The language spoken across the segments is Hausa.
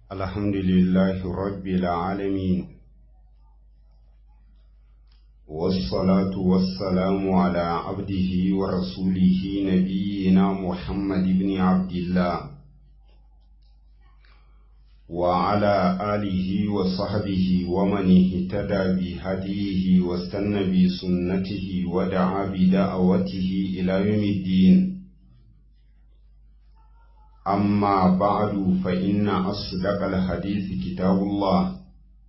الحمد لله رب العالمين والصلاة والسلام على عبده ورسوله نبينا محمد بن عبد الله وعلى آله وصحبه ومن اهتدى بهديه واستنى بسنته ودعا بدعوته إلى يوم الدين أما بعد فإن أصدق الحديث كتاب الله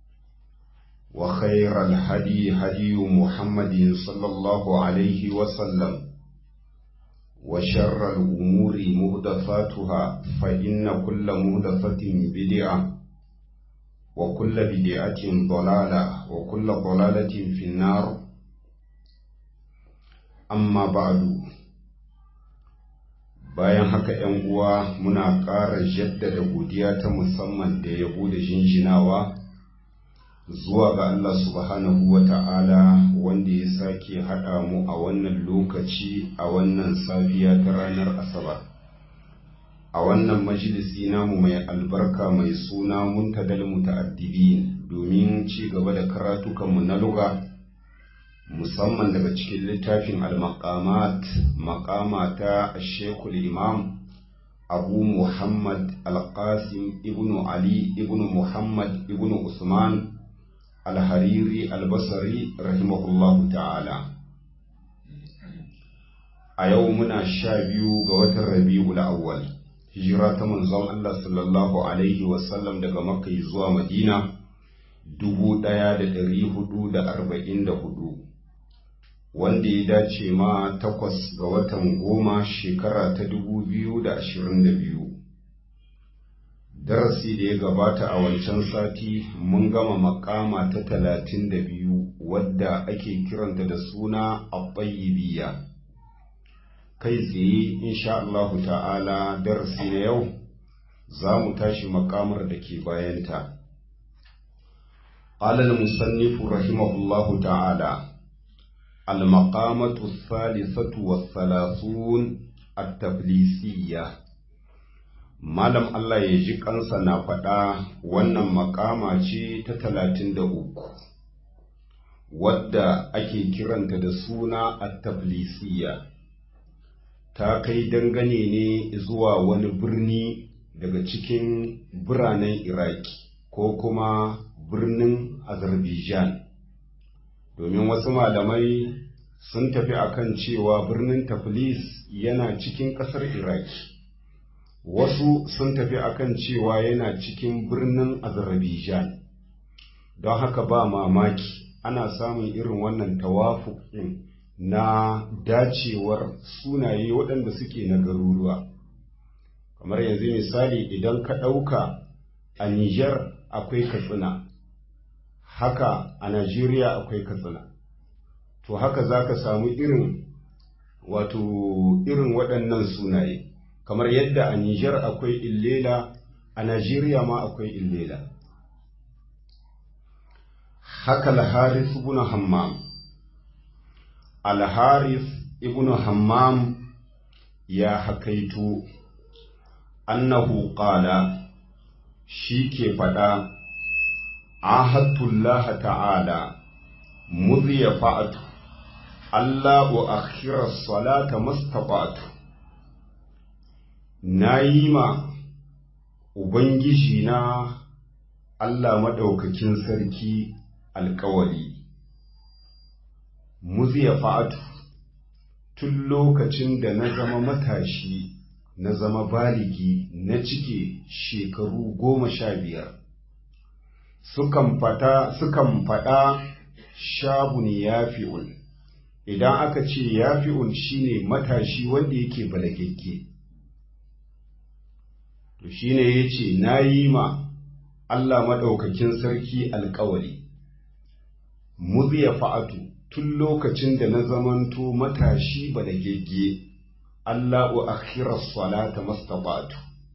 وخير الهدي هدي محمد صلى الله عليه وسلم وشر الأمور مهدفاتها فإن كل مهدفة بدعة وكل بدعة ضلالة وكل ضلالة في النار أما بعد bayan haka ‘yan uwa muna ƙara jaddada godiya ta musamman da yabo da jinjinawa zuwa ga Allah subhanahu wa ta'ala wanda ya sake haɗa mu a wannan lokaci a wannan safiya ta ranar Asabar. A wannan majalisi namu mai albarka mai suna muntadal muta'addibin domin ci gaba da karatukanmu na luga. musamman daga cikin littafin al-maqamat maqama ta shekul imam abu muhammad al-qasim ibnu ali ibnu muhammad ibnu usman al-hariri al-basri rahimahullahu ta'ala a yau muna sha biyu ga watan rabi'ul awwal hijira ta manzon Allah sallallahu alaihi wasallam daga makka zuwa madina dubu ɗaya da ɗari hudu da arba'in da hudu wanda ya dace ma takwas ga watan goma shekara ta dubu biyu da ashirin da biyu darasi da ya gabata a wancan sati mun gama makama ta talatin da biyu wadda ake kiranta da suna abbayibiya kai tsaye insha Allahu ta'ala darasi na yau za mu tashi makamar da ke bayanta قال المصنف رحمه الله تعالى المقامة الثالثة والثلاثون التفليسية Malam Allah ya ji kansa na faɗa wannan makama ce ta talatin da uku, wadda ake kiranta da suna at-taflisiya ta kai dangane ne zuwa wani birni daga cikin biranen Iraki ko kuma birnin Azerbaijan. domin wasu malamai sun tafi akan cewa birnin Taflis yana cikin ƙasar Iraki. Wasu sun tafi akan cewa yana cikin birnin Azerbaijan. Don haka ba mamaki ana samun irin wannan tawafuƙin na dacewar sunaye waɗanda suke na garuruwa. Kamar yanzu misali idan ka ɗauka a Nijar akwai Katsina. haka a Najeriya akwai katsina. To haka za ka samu irin wato irin waɗannan sunaye, kamar yadda a Nijar akwai illela, a Najeriya ma akwai illela. Haka Al-Haris ibn Hammam Al-Haris ibn Hammam ya hakaito, annahu qala shi ke faɗa عاهدت الله تعالى مذ يفعت ألا أؤخر الصلاة ما استطعت نايما Ubangiji na Allah maɗaukakin sarki alkawali, muziya fa'atu tun lokacin da na zama matashi na zama baligi na cike shekaru goma sha biyar. sukan fada sukan fada shabun yafi'un idan aka ce yafi'un shine matashi wanda yake balagegge to shine yace nayi ma Allah madaukakin sarki alƙawari muziya fa'atu tun lokacin da na zamanto matashi balagegge Allah wa akhira salata mastata'tu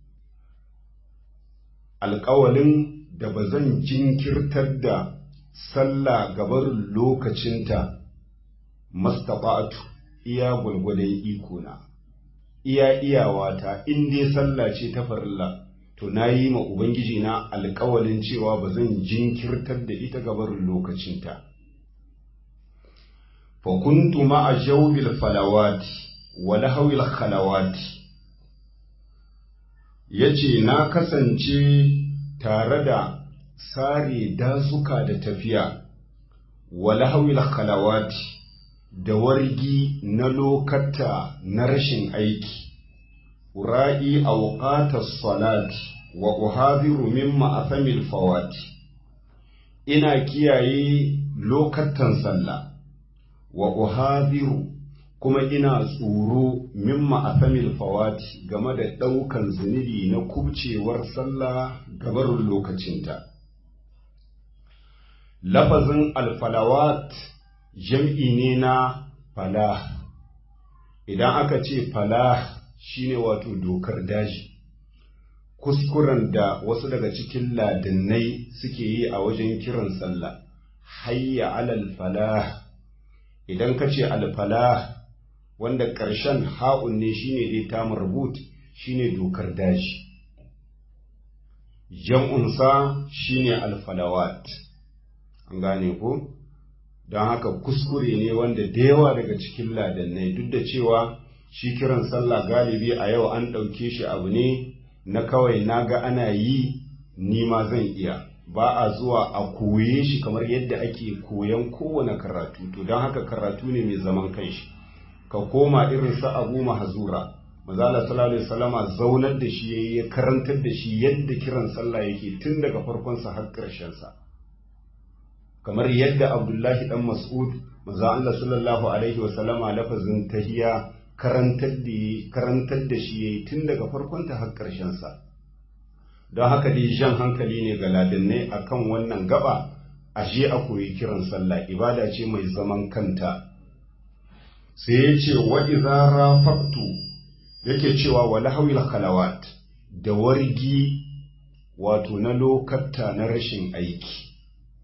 alƙawalin da ba zan jinkirtar da sallah gabarin lokacinta mastafa'atu iya gwalgwadon ikona iya iyawata in dai sallah ce ta farilla to to na yi ma ubangiji na alkawalin cewa ba zan jinkirtar da ita gabarin lokacinta fa kuntu ma'a jawbil falawati wa lahawil khalawati yace na kasance tare da sare dazuka da tafiya wa lahawil khalawati da wargi na lokata na rashin aiki ura'i awqatas salati wa uhadiru mimma athamil fawati ina kiyaye lokatan sallah wa uhadiru kuma ina tsoro mimma athamil fawati game da ɗaukan zunubi na kubcewar sallah gabarin lokacinta lafazin alfalawat jam'i ne na falah idan aka ce falah shine wato dokar daji kuskuren da wasu daga cikin ladannai suke yi a wajen kiran sallah hayya alal falah idan ka ce alfalah wanda ƙarshen ha'un ne shine dai ta marbut shine dokar daji jam'unsa shine alfalawat an gane ko don haka kuskure ne wanda da yawa daga cikin ladannai duk da cewa shi kiran sallah galibi a yau an ɗauke shi abu ne na kawai na ga ana yi ni ma zan iya ba a zuwa a koye shi kamar yadda ake koyan kowane karatu to don haka karatu ne mai zaman kanshi ka koma irin sa abu mahazura mazala sallallahu alaihi wasallama zaunar da shi yayi ya karantar da shi yadda kiran sallah yake tun daga farkon sa har ƙarshen sa kamar yadda abdullahi dan mas'ud maza Allah sallallahu alaihi wasallama lafazin tahiya karantar da karantar da shi yayi tun daga farkon ta har ƙarshen sa don haka dai jan hankali ne ga ladannai akan wannan gaba ashe a koyi kiran sallah ibada ce mai zaman kanta sai ya ce wa idza rafaqtu yake cewa wala hawil khalawat da wargi wato na lokatta na rashin aiki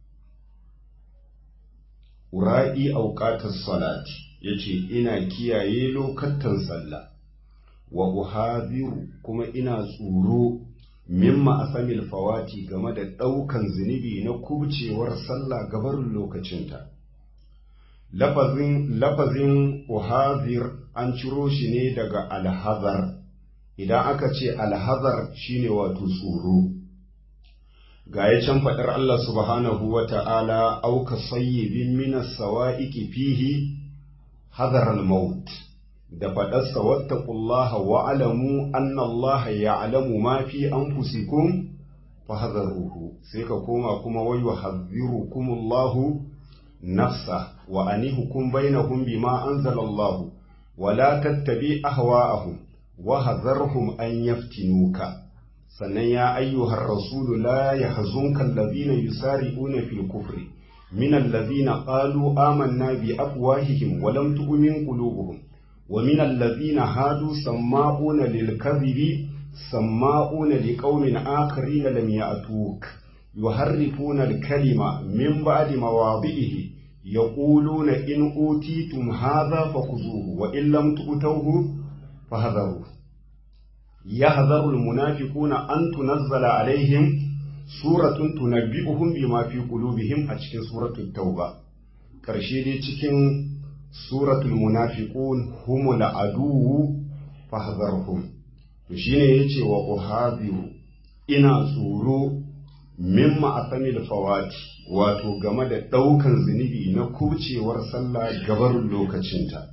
ura'i auqatas salati yace ina kiyaye lokatan sallah wa uhadiru kuma ina tsoro mimma asamil fawati game da ɗaukan zunubi na kubcewar sallah gabarin lokacinta lafazin lafazin uhazir an ciro shi ne daga alhazar idan aka ce alhazar shine wato tsoro ga ya can faɗar Allah subhanahu wa ta'ala auka sayyibin minas sawa'iki fihi hazar al-maut da faɗarsa wattaqullaha wa alamu anna Allah ya'lamu ma fi anfusikum fa hadharuhu sai ka koma kuma wa yuhadhdhirukumullahu nafsa wa anihukum bainahum bima anzala Allah wa la tattabi ahwa'ahum wa hadharhum an yaftinuka sannan ya ayyuhar rasulu la yahzunka alladhina yusari'una fil kufri min alladhina qalu amanna bi afwahihim wa lam tu'min qulubuhum ومن الذين هادوا سماعون للكذب سماعون لقوم آخرين لم يأتوك يحرفون الكلمة من بعد مواضعه يقولون إن أوتيتم هذا فخذوه وإن لم تؤتوه فهذروه يحذر المنافقون أن تنزل عليهم سورة تنبئهم بما في قلوبهم أتشكين سورة التوبة كرشيدي تشكين suratul munafiqun humul aduwu fahdharhum to shine yace wa uhadiru ina tsoro mimma asamil fawati wato game da daukan zunubi na kucewar sallah gabarin lokacinta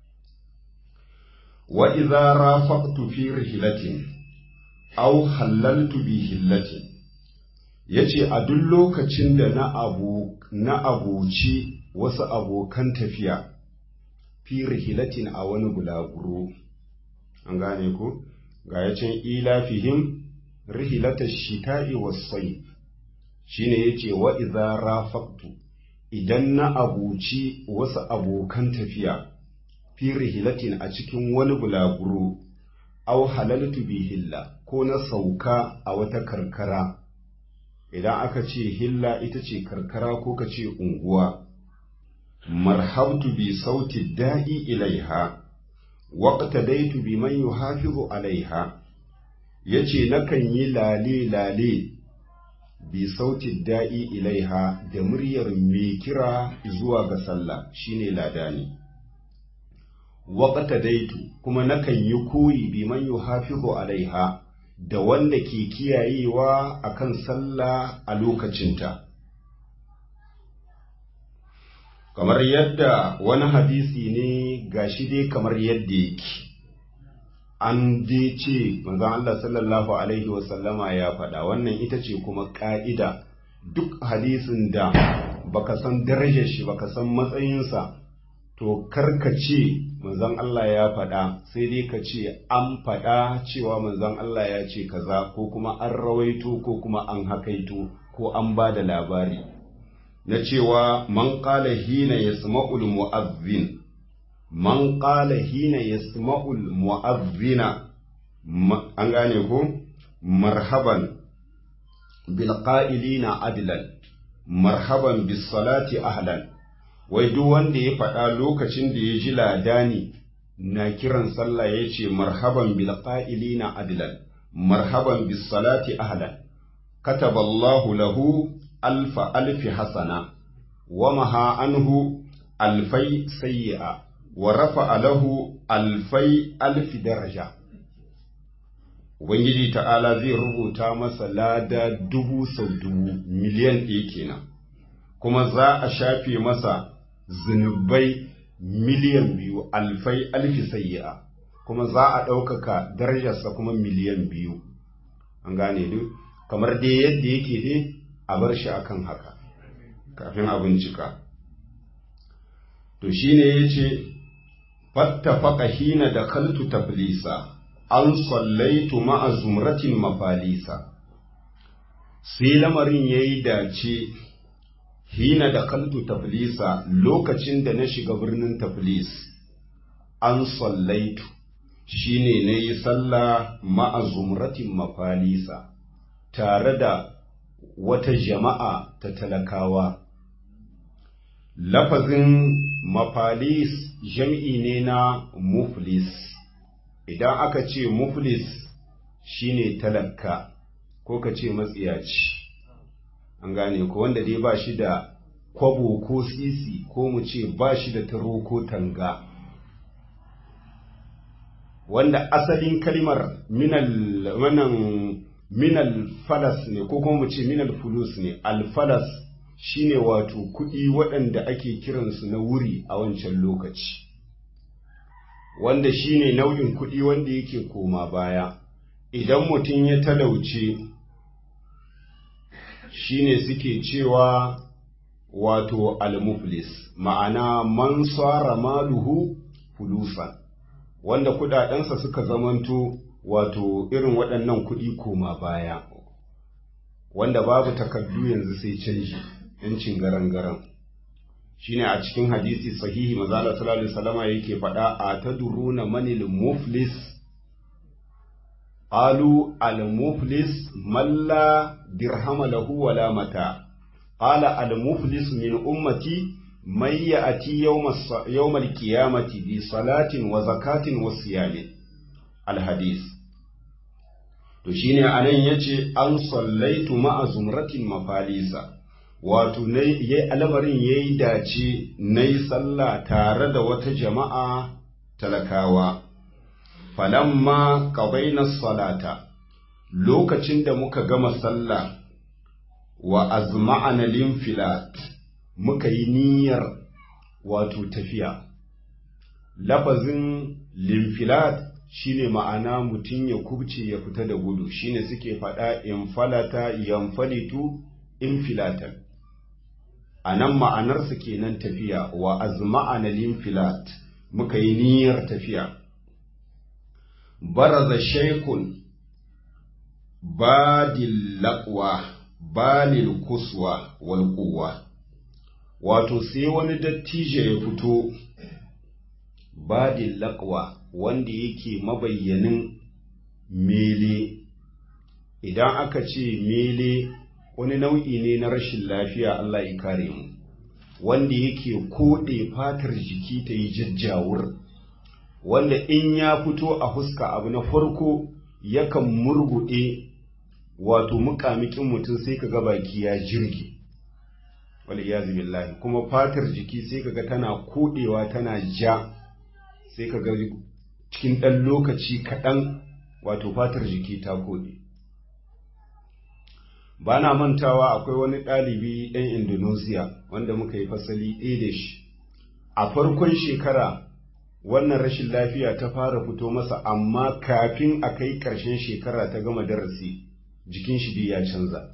wa idza rafaqtu fi rihlatin aw halaltu bi hillatin yace a duk lokacin da na abu na abuci wasu abokan tafiya fi rihilatin a wani bulaguro an gane ku ga ya can ilafihim rihilata shita'i wasai shine yace wa idza rafaqtu idan na abuci wasu abokan tafiya fi rihilatin a cikin wani bulaguro aw halaltu bi hilla ko na sauka a wata karkara idan aka ce hilla ita ce karkara ko ka ce unguwa marhabtu bi sauti da'i ilaiha waqtadaitu biman yuhafizu alaiha ya ce nakan yi lale-lale bi sautin da'i ilaiha da muryar mai kira zuwa ga sallah shine ladani waƙata daitu kuma nakan yi koyi bi man yuhafizu alaiha da wanda ke kiyayewa akan sallah a lokacinta kamar yadda wani hadisi ne gashi dai kamar yadda yake an je ce manzon Allah sallallahu alaihi wasallama ya faɗa wannan ita ce kuma ƙa'ida duk hadisin da baka san darajar shi baka san matsayinsa to karka ce manzon Allah ya faɗa sai dai ka ce an faɗa cewa manzon Allah ya ce kaza ko kuma an rawaito ko kuma an hakaito ko an ba da labari na cewa man qala hina yasma'ul mu'adhdhin man qala hina yasma'ul mu'adhdhina an gane ko marhaban bil qa'ilina adlan marhaban bis salati ahlan wai duk wanda ya faɗa lokacin da ya ji ladani na kiran sallah ya ce marhaban bil qa'ilina adlan marhaban bis salati ahlan kataballahu lahu alfa alfi hasana wa maha anhu alfai sayyi'a wa rafa'a lahu alfai alfi daraja Ubangiji ta'ala zai rubuta masa lada dubu sau dubu miliyan ɗaya kenan, kuma za a shafe masa zunubai miliyan biyu alfai alfi sayyi'a kuma za a ɗaukaka darajarsa kuma miliyan biyu. An gane duk, kamar dai yadda yake dai a bar shi akan haka, kafin a bincika. To shi ne ya ce, fattafaka hina da kaltu taflisa. an sallaitu ma'a zumratin mafalisa sai lamarin ya yi dace hina da kaltu taflisa lokacin da na shiga birnin taflis an sallaitu shine na yi sallah ma'a zumratin mafalisa tare da wata jama'a ta talakawa lafazin mafalis jam'i ne na muflis idan aka ce muflis shine talaka ko ka ce matsiyaci an gane ko wanda dai ba shi da kwabo ko sisi ko mu ce ba shi da taro ko tanga wanda asalin kalmar minal wannan minal falas ne ko kuma mu ce minal fulus ne alfalas shine wato kuɗi waɗanda ake kiransu na wuri a wancan lokaci wanda shine nau'in kuɗi wanda yake koma baya idan mutum ya talauce shine suke cewa wato almuflis ma'ana man tsara maluhu fulusan wanda kudadensa suka zamanto wato irin waɗannan kuɗi koma baya wanda babu takardu yanzu sai canji yancin garan-garan shine a cikin hadisi sahihi mazala sallallahu alaihi wasallama yake faɗa a taduruna manil muflis qalu al muflis man la dirhama lahu wala mata qala al muflis min ummati man ya'ti yawm al qiyamati bi salatin wa zakatin wa siyamin al hadis to shine anan yace an sallaitu ma'a zumratin mafalisa wato al'amarin ya yi dace na yi sallah tare da wata jama'a talakawa, falamma na salata, lokacin da muka gama sallah wa azma'ana limfilat muka yi niyyar wato tafiya. Lafazin limfilat shine ma'ana mutum ya kubce ya fita da gudu shine suke faɗa in falata yanfalitu infilatan. a nan ma'anarsa kenan tafiya wa azma'ana linfilat muka yi niyyar tafiya baraza shaikun badil laqwa balil kuswa wal quwwa wato sai wani dattijo ya fito badil laqwa wanda yake mabayyanin mele idan aka ce mele wani nau'i ne na rashin lafiya Allah ya kare mu wanda yake koɗe fatar jiki ta yi jajjawur wanda in ya fito a huska abu na farko yakan murguɗe wato mukamikin mutum sai ka ga baki ya jirgi waliyazi billahi kuma fatar jiki sai ka ga tana koɗewa tana ja sai ka ga cikin ɗan lokaci kaɗan wato fatar jiki ta koɗe ba na mantawa akwai wani ɗalibi ɗan indonesia wanda muka yi fasali ɗaya da shi a farkon shekara wannan rashin lafiya ta fara fito masa amma kafin a kai ƙarshen shekara ta gama darasi jikin shi ya canza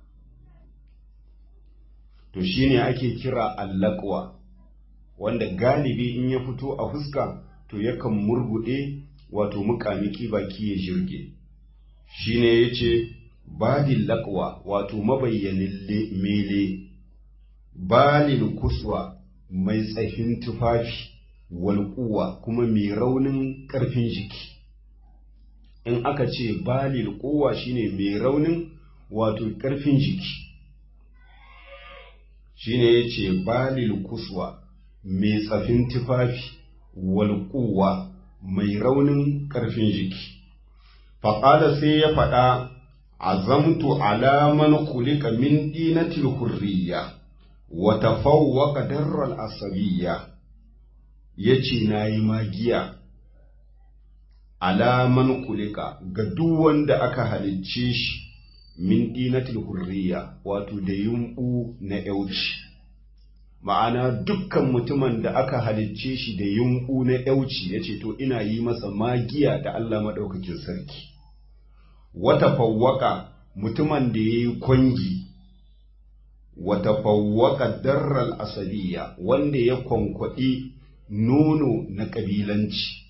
to shine ake kira allakwa wanda galibi in ya fito a fuska to yakan murguɗe wato muƙamiki baki ya jirge shine yace badil laqwa wato mabayyanin mele balil kuswa mai tsahin tufafi walƙuwa kuma mai raunin ƙarfin jiki in aka ce balil kowa shine mai raunin wato ƙarfin jiki shine ya ce balil kuswa mai tsafin tufafi walƙuwa mai raunin ƙarfin jiki faƙada sai ya faɗa azamtu alaman kulika min dinatil hurriya wa tafawwaqa darral asabiyya yace nayi magiya alaman kulika ga duk wanda aka halicce shi min dinatil hurriya wato da yumbu na yauci ma'ana dukkan mutumin da aka halicce shi da yumbu na yauci yace to ina yi masa magiya da Allah madaukakin sarki wata fawwaka mutumin da yayi kwangi wata fawwaka darral asabiya wanda ya kwankwaɗi nono na ƙabilanci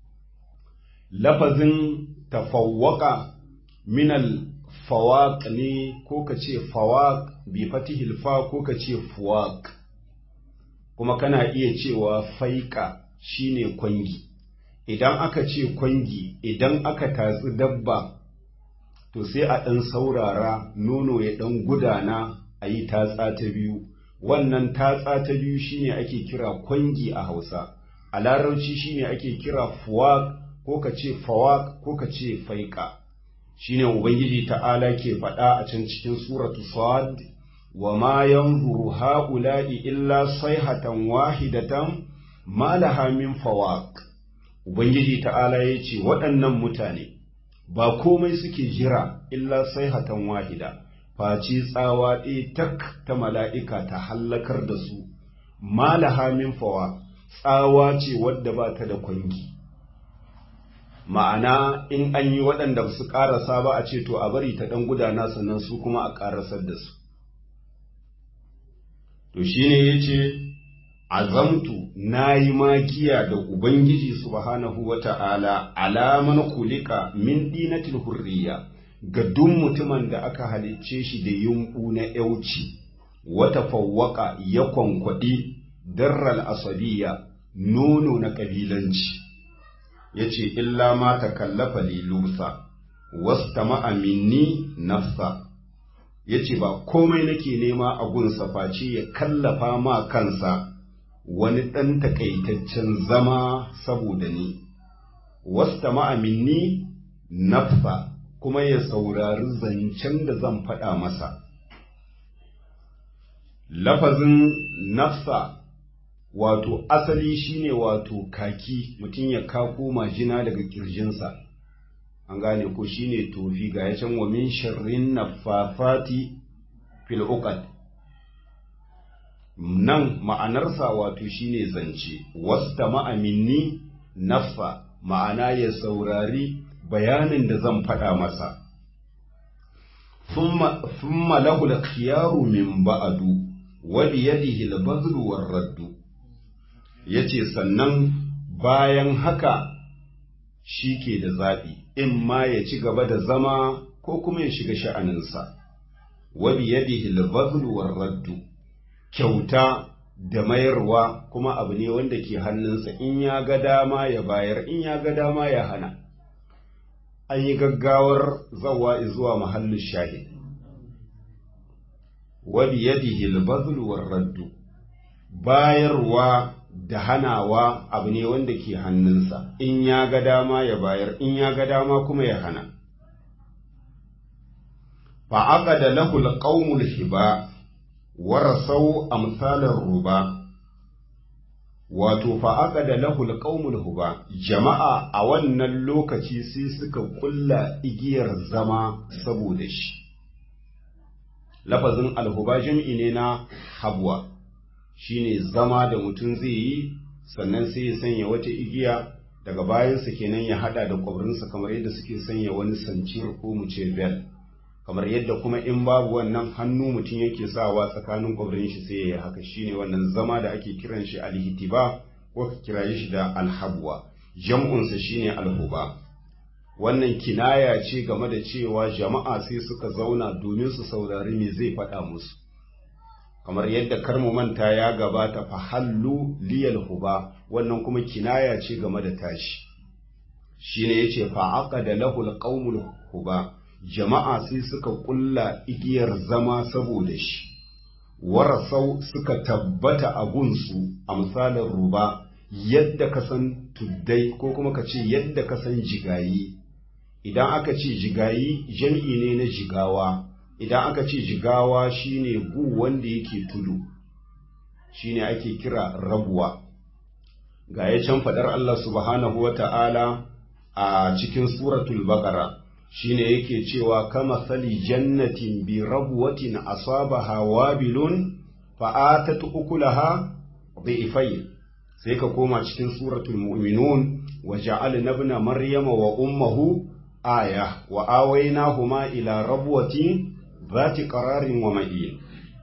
lafazin tafawwaka minal fawaq ne ko ka ce fawaq bi fatihil fa ko ka ce fuwaq kuma kana iya cewa faika shine kwangi idan aka ce kwangi idan aka tatsi dabba to sai a ɗan saurara nono ya ɗan gudana a yi tatsa ta biyu wannan tatsa ta biyu shine ake kira kwangi a hausa a larabci shine ake kira fuwaq ko ka ce fawaq ko ka ce faika shine ubangiji ta'ala ke faɗa a can cikin suratu sad wa ma yanzuru ha'ula'i illa sayhatan wahidatan ma laha min fawaq ubangiji ta'ala yace waɗannan mutane ba komai suke jira illa sayhatan wahida face tsawa ɗaya tak ta mala'ika ta hallakar da su ma laha min fawaq tsawa ce wadda ba ta da kwangi ma'ana in an yi waɗanda su ƙarasa ba a ce to a bari ta ɗan gudana sannan su kuma a ƙarasar da su to shi ne ya ce azamtu na yi magiya da ubangiji subhanahu wa ta'ala alaman kulika min dinatil hurriya ga duk mutumin da aka halicce shi da yunƙu na yauci wata fawwaka ya kwankwaɗi darral asabiya nono na ƙabilanci ya ce illa ma ta kallafa lilusa wasta ma'aminni nafsa ya ce ba komai nake nema a gunsa face ya kallafa ma kansa wani ɗan takaitaccen zama saboda ni wasta ma'aminni nafsa kuma ya saurari zancen da zan faɗa masa lafazin nafsa wato asali shine wato kaki mutum ya kako majina daga kirjinsa an gane ko shine tofi ga ya can wa min sharrin naffafati fil uqad nan ma'anarsa wato shine zance wasta ma'aminni nafsa ma'ana ya saurari bayanin da zan faɗa masa thumma lahu al-khiyaru min ba'du wa bi yadihi al-badlu war-raddu ya ce sannan bayan haka shi ke da zaɓi in ma ya ci gaba da zama ko kuma ya shiga sha'aninsa wabi yadihi al-bazlu war-raddu kyauta da mayarwa kuma abu ne wanda ke hannunsa in ya ga dama ya bayar in ya ga dama ya hana an yi gaggawar zawa zuwa mahallin shahid wabi yadihi al-bazlu war-raddu bayarwa da hanawa abu ne wanda ke hannunsa in ya ga dama ya bayar in ya ga dama kuma ya hana fa'aƙa da lahul ƙaumul hiba warasau amsalar ruba wato fa'aƙa da lahul ƙaumul huba jama'a a wannan lokaci sai suka ƙulla igiyar zama saboda shi lafazin alhuba jam'i ne na habwa shine zama da mutum zai yi sannan sai ya sanya wata igiya daga bayansa kenan ya hada da kwabrinsa kamar yadda suke sanya wani sancir ko mu ce bel kamar yadda kuma in babu wannan hannu mutum yake sawa tsakanin kwabrin shi sai ya yi haka shine wannan zama da ake kiran shi alhitiba ko ka kira shi da alhabwa jam'unsa shine alhuba wannan kinaya ce game da cewa jama'a sai suka zauna domin su saurari me zai faɗa musu kamar yadda karmu manta ya gabata fa hallu liyal huba wannan kuma kinaya ce game da tashi shine yace fa aqada lahu alqaumul huba jama'a sai suka kulla igiyar zama saboda shi warasau suka tabbata a gunsu a misalin ruba yadda ka san tuddai ko kuma ka ce yadda ka san jigayi idan aka ce jigayi jam'i ne na jigawa idan aka ce jigawa shine gu wanda yake tudu shine ake kira rabuwa ga ya can fadar Allah subhanahu wata'ala a cikin suratul baqara shine yake cewa kama sali jannatin bi rabwatin asabaha wabilun fa'atat ukulaha dhifayn sai ka koma cikin suratul mu'minun wa ja'alna ibna maryama wa ummuhu aya wa awaynahuma ila rabwatin zati qararin wa ma'in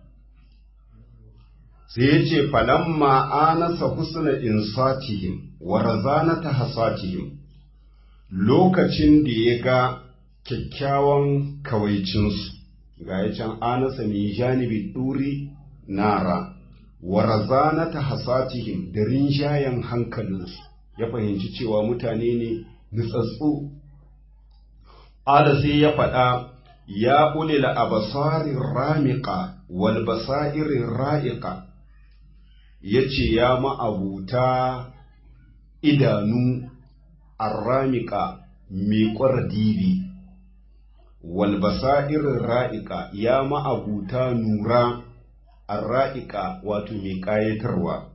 sai yace falamma anasa husna insatihim wa razanata hasatihim lokacin da ya ga kyakkyawan kawaicinsu ga ya can anasa mai janibi ɗuri nara wa razanata hasatihim da rinjayen hankalinsu ya fahimci cewa mutane ne nutsatsu ala sai ya faɗa ya ulil abasarin ramika wal basairin ra'iqa yace ya ma'abuta idanu arramika miƙwar dibi wal basairin ra'iqa ya ma'abuta nura arra'iqa wato mai ƙayatarwa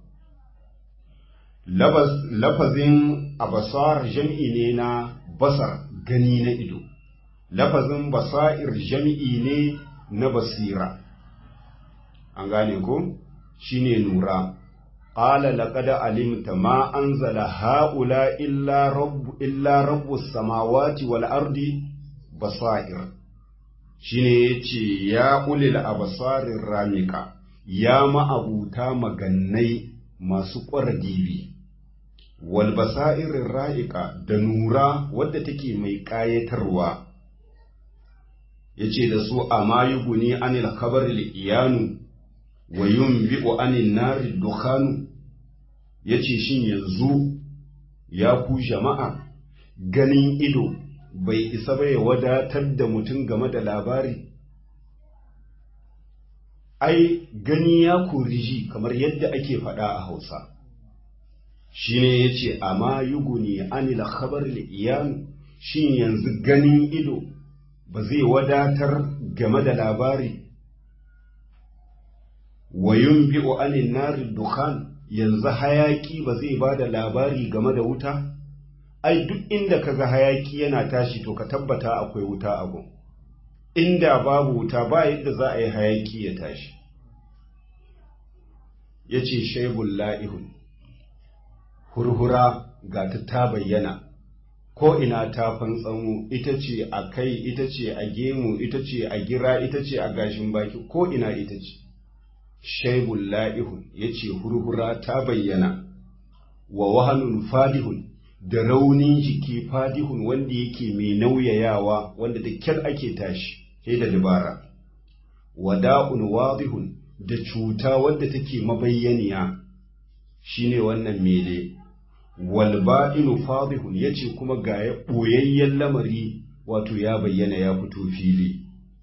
lafazin abasar jam'i ne na basar gani na ido lafazin basair jam'i ne na basira an gane ko shine nura qala laqad alimta ma anzala haula illa rabb illa rabbus samawati wal ardi basair shine yace ya ulil absarir ramika ya ma'abuta magannai masu ƙwardibi wal basairir ra'ika da nura wadda take mai ƙayatarwa yace da su amma yuguni anil khabaril iyanu wa yunbi'u anil nari dukhanu yace shin yanzu ya ku jama'a ganin ido bai isa ba ya wadatar da mutum game da labari ai gani ya kuriji kamar yadda ake faɗa a hausa shine yace amma yuguni anil khabaril iyanu shin yanzu ganin ido ba zai wadatar game da labari wa yunbi'u anin nari dukhan yanzu hayaki ba zai ba da labari game da wuta ai duk inda kaga hayaki yana tashi to ka tabbata akwai wuta a gun inda babu wuta ba yadda za a yi hayaki ya tashi ya ce shaibun la'ihun hurhura ga ta ta bayyana ko ina ta fantsamu ita ce a kai ita ce a gemu ita ce a gira ita ce a gashin baki ko ina ita ce shaibun la'ihun ya ce hurhura ta bayyana wa wahanun fadihun da raunin jiki fadihun wanda yake mai nauyayawa wanda da kyar ake tashi sai da dabara wada'un wadihun da cuta wadda take mabayyaniya shine wannan mele walba'inu fadihun yace kuma ga ya boyayyen lamari wato ya bayyana ya fito fili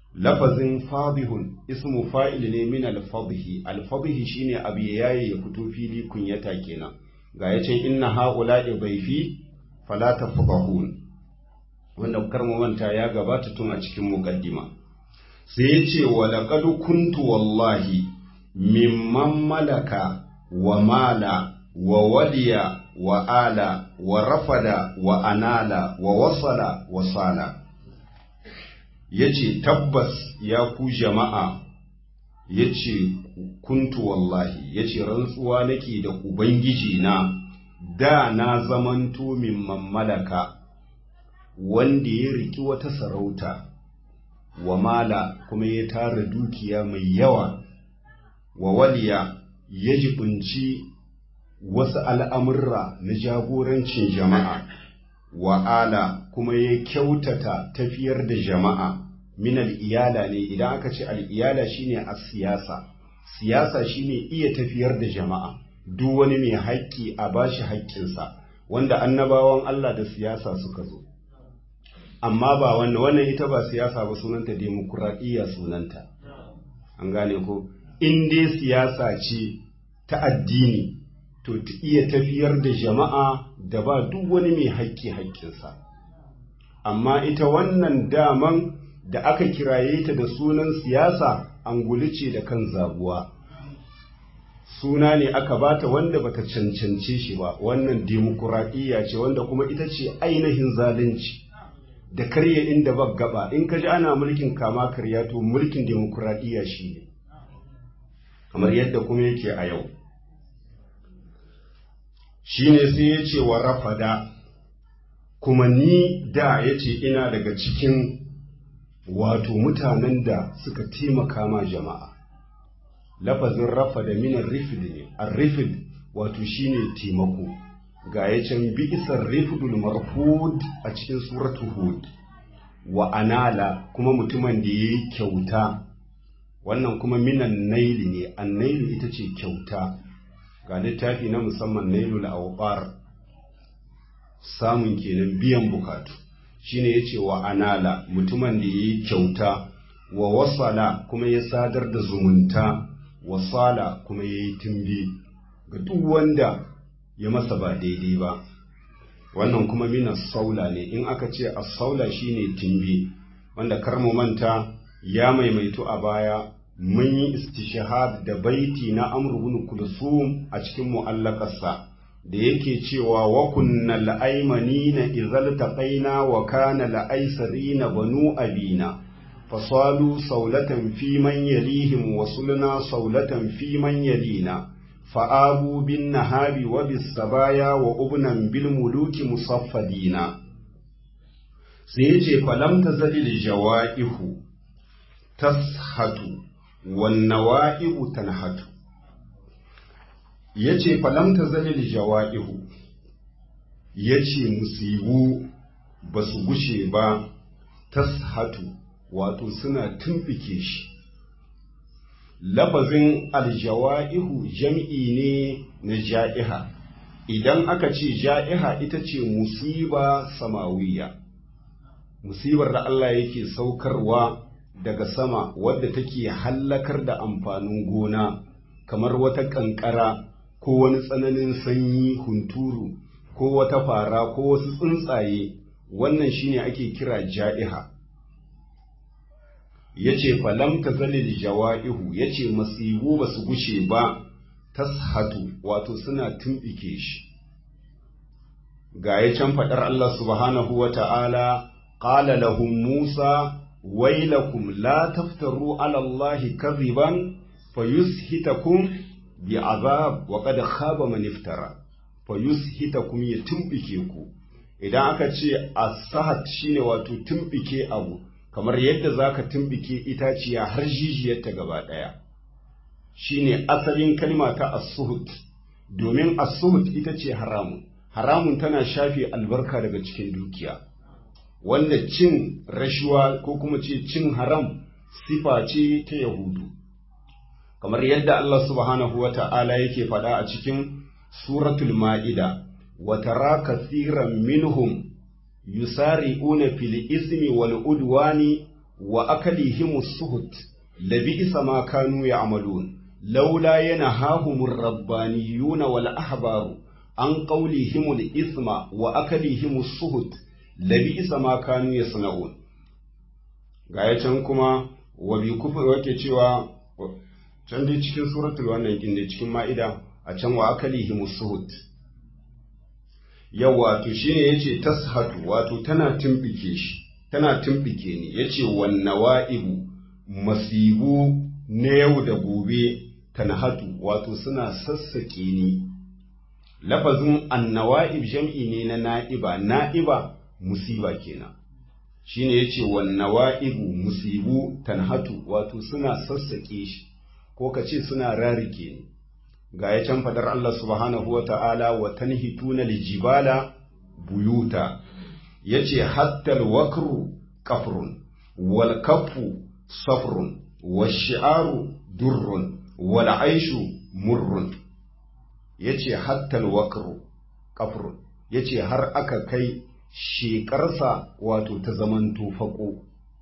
lafazin fadihun ismu fa'il ne min al-fadhi al-fadhi shine abu yayi ya fito fili kunyata kenan ga yace inna haula'i bayfi fala tafdahun wanda karmu manta ya gabata tun a cikin muqaddima sai yace wa laqad kuntu wallahi mimman malaka wa mala wa waliya wa ala wa rafada wa anala wa wasala wa sala ya ce tabbas ya ku jama'a ya ce kuntu wallahi ya ce rantsuwa nake da ubangiji na da na zamanto min malaka wanda ya riki wata sarauta wa mala kuma ya tara dukiya mai yawa wa waliya ya jibinci wasu al'amurra na jagorancin jama'a wa ala kuma ya kyautata tafiyar da jama'a min al'iyala ne idan aka ce al'iyala shine a siyasa siyasa shine iya tafiyar da jama'a duk wani mai haƙƙi a bashi haƙƙinsa wanda annabawan Allah da siyasa suka zo amma ba wannan wannan ita ba siyasa ba sunanta demokuraɗiyya sunanta an gane ko in dai siyasa ce ta addini to ta iya tafiyar da jama'a da ba duk wani mai haƙƙi haƙƙinsa amma ita wannan daman da aka kiraye ta da sunan siyasa anguli ce da kan zabuwa suna ne aka bata wanda bata cancance shi ba wannan demokuraɗiyya ce wanda kuma ita ce ainihin zalunci da karya inda ba gaba in ka ji ana mulkin kama karya to mulkin demokuraɗiyya shi ne kamar yadda kuma yake a yau shi ne sai ya ce wa rafada kuma ni da ya ce ina daga cikin wato mutanen da suka taimaka ma jama'a lafazin rafada minan rifid ne a rifid wato shi ne taimako ga ya can bi'isar rifidul marhud a cikin suratu hud wa anala kuma mutumin da ya yi kyauta wannan kuma minan naili ne an naili ita ce kyauta ga littafi na musamman nailul awqar samun kenan biyan bukatu shine yace wa anala mutumin da yayi kyauta wa wasala kuma ya sadar da zumunta wasala kuma yayi timbi ga duk wanda ya masa ba daidai ba wannan kuma mina saula ne in aka ce as-saula shine timbi wanda karmu manta ya maimaitu a baya mun yi istishahad da baiti na Amr ibn Kulsum a cikin mu'allakarsa da yake cewa wa kunna la'aymanina idhal taqaina wa kana la'aysarina banu abina fasalu saulatan fi man yalihim wa sulna saulatan fi man yalina fa'abu bin nahabi wa bis sabaya wa ubnan bil muluki musaffadina sai yace falam tazalil jawaihu tashatu wannawa'i'u tanhatu yace falam tazalil jawa'ihu yace musibu basu gushe ba tashatu wato suna tumfike shi lafazin aljawa'ihu jam'i ne na ja'iha idan aka ce ja'iha ita ce musiba samawiya musibar da Allah yake saukarwa daga sama wadda take hallakar da amfanin gona kamar wata ƙanƙara ko wani tsananin sanyi hunturu ko wata fara ko wasu tsuntsaye wannan shine ake kira ja'iha yace falam tazalil jawa'ihu yace masibu basu gushe ba tashatu wato suna tumbike shi ga ya can faɗar Allah subhanahu wa ta'ala qala lahum Musa wailakum la taftaru ala Allah kadhiban fayushitakum bi'azab wa qad khaba man iftara fayushitakum ya tumbike ku idan aka ce as-sahat shine wato tumbike abu kamar yadda zaka tumbike itaciya har jijiyarta gaba daya shine asalin kalma ta as-suhut domin as-suhut ita ce haramun haramun tana shafe albarka daga cikin dukiya wanda cin rashuwa ko kuma ce cin haram sifa ce ta yahudu kamar yadda Allah subhanahu wa ta'ala yake faɗa a cikin suratul ma'ida wa tara kathiran minhum yusari'una fil ismi wal udwani wa akalihimus suhut labi'sa ma kanu ya'malun laula yanahahumur rabbaniyuna wal ahbaru an qawlihimul isma wa akalihimus suhut labi'sa ma kanu yasna'un ga can kuma wa bi kufur wake cewa can dai cikin suratul wannan kin cikin ma'ida a can wa akalihimus suhut yawa to shine yace tashatu wato tana tumbike shi tana tumbike ni yace wan nawaibu masibu na yau da gobe tanhatu wato suna sassake ni lafazin annawaib jam'i ne na na'iba na'iba musiba kenan shine yace wan nawaibu musibu tanhatu wato suna sassake shi ko kace suna rarike ni ga ya can fadar Allah subhanahu wa ta'ala wa tanhituna lijibala buyuta yace hatta alwakru kafrun wal kafu safrun washi'aru durrun wal aishu murrun yace hatta alwakru kafrun yace har aka kai shekarsa wato ta zamanto fako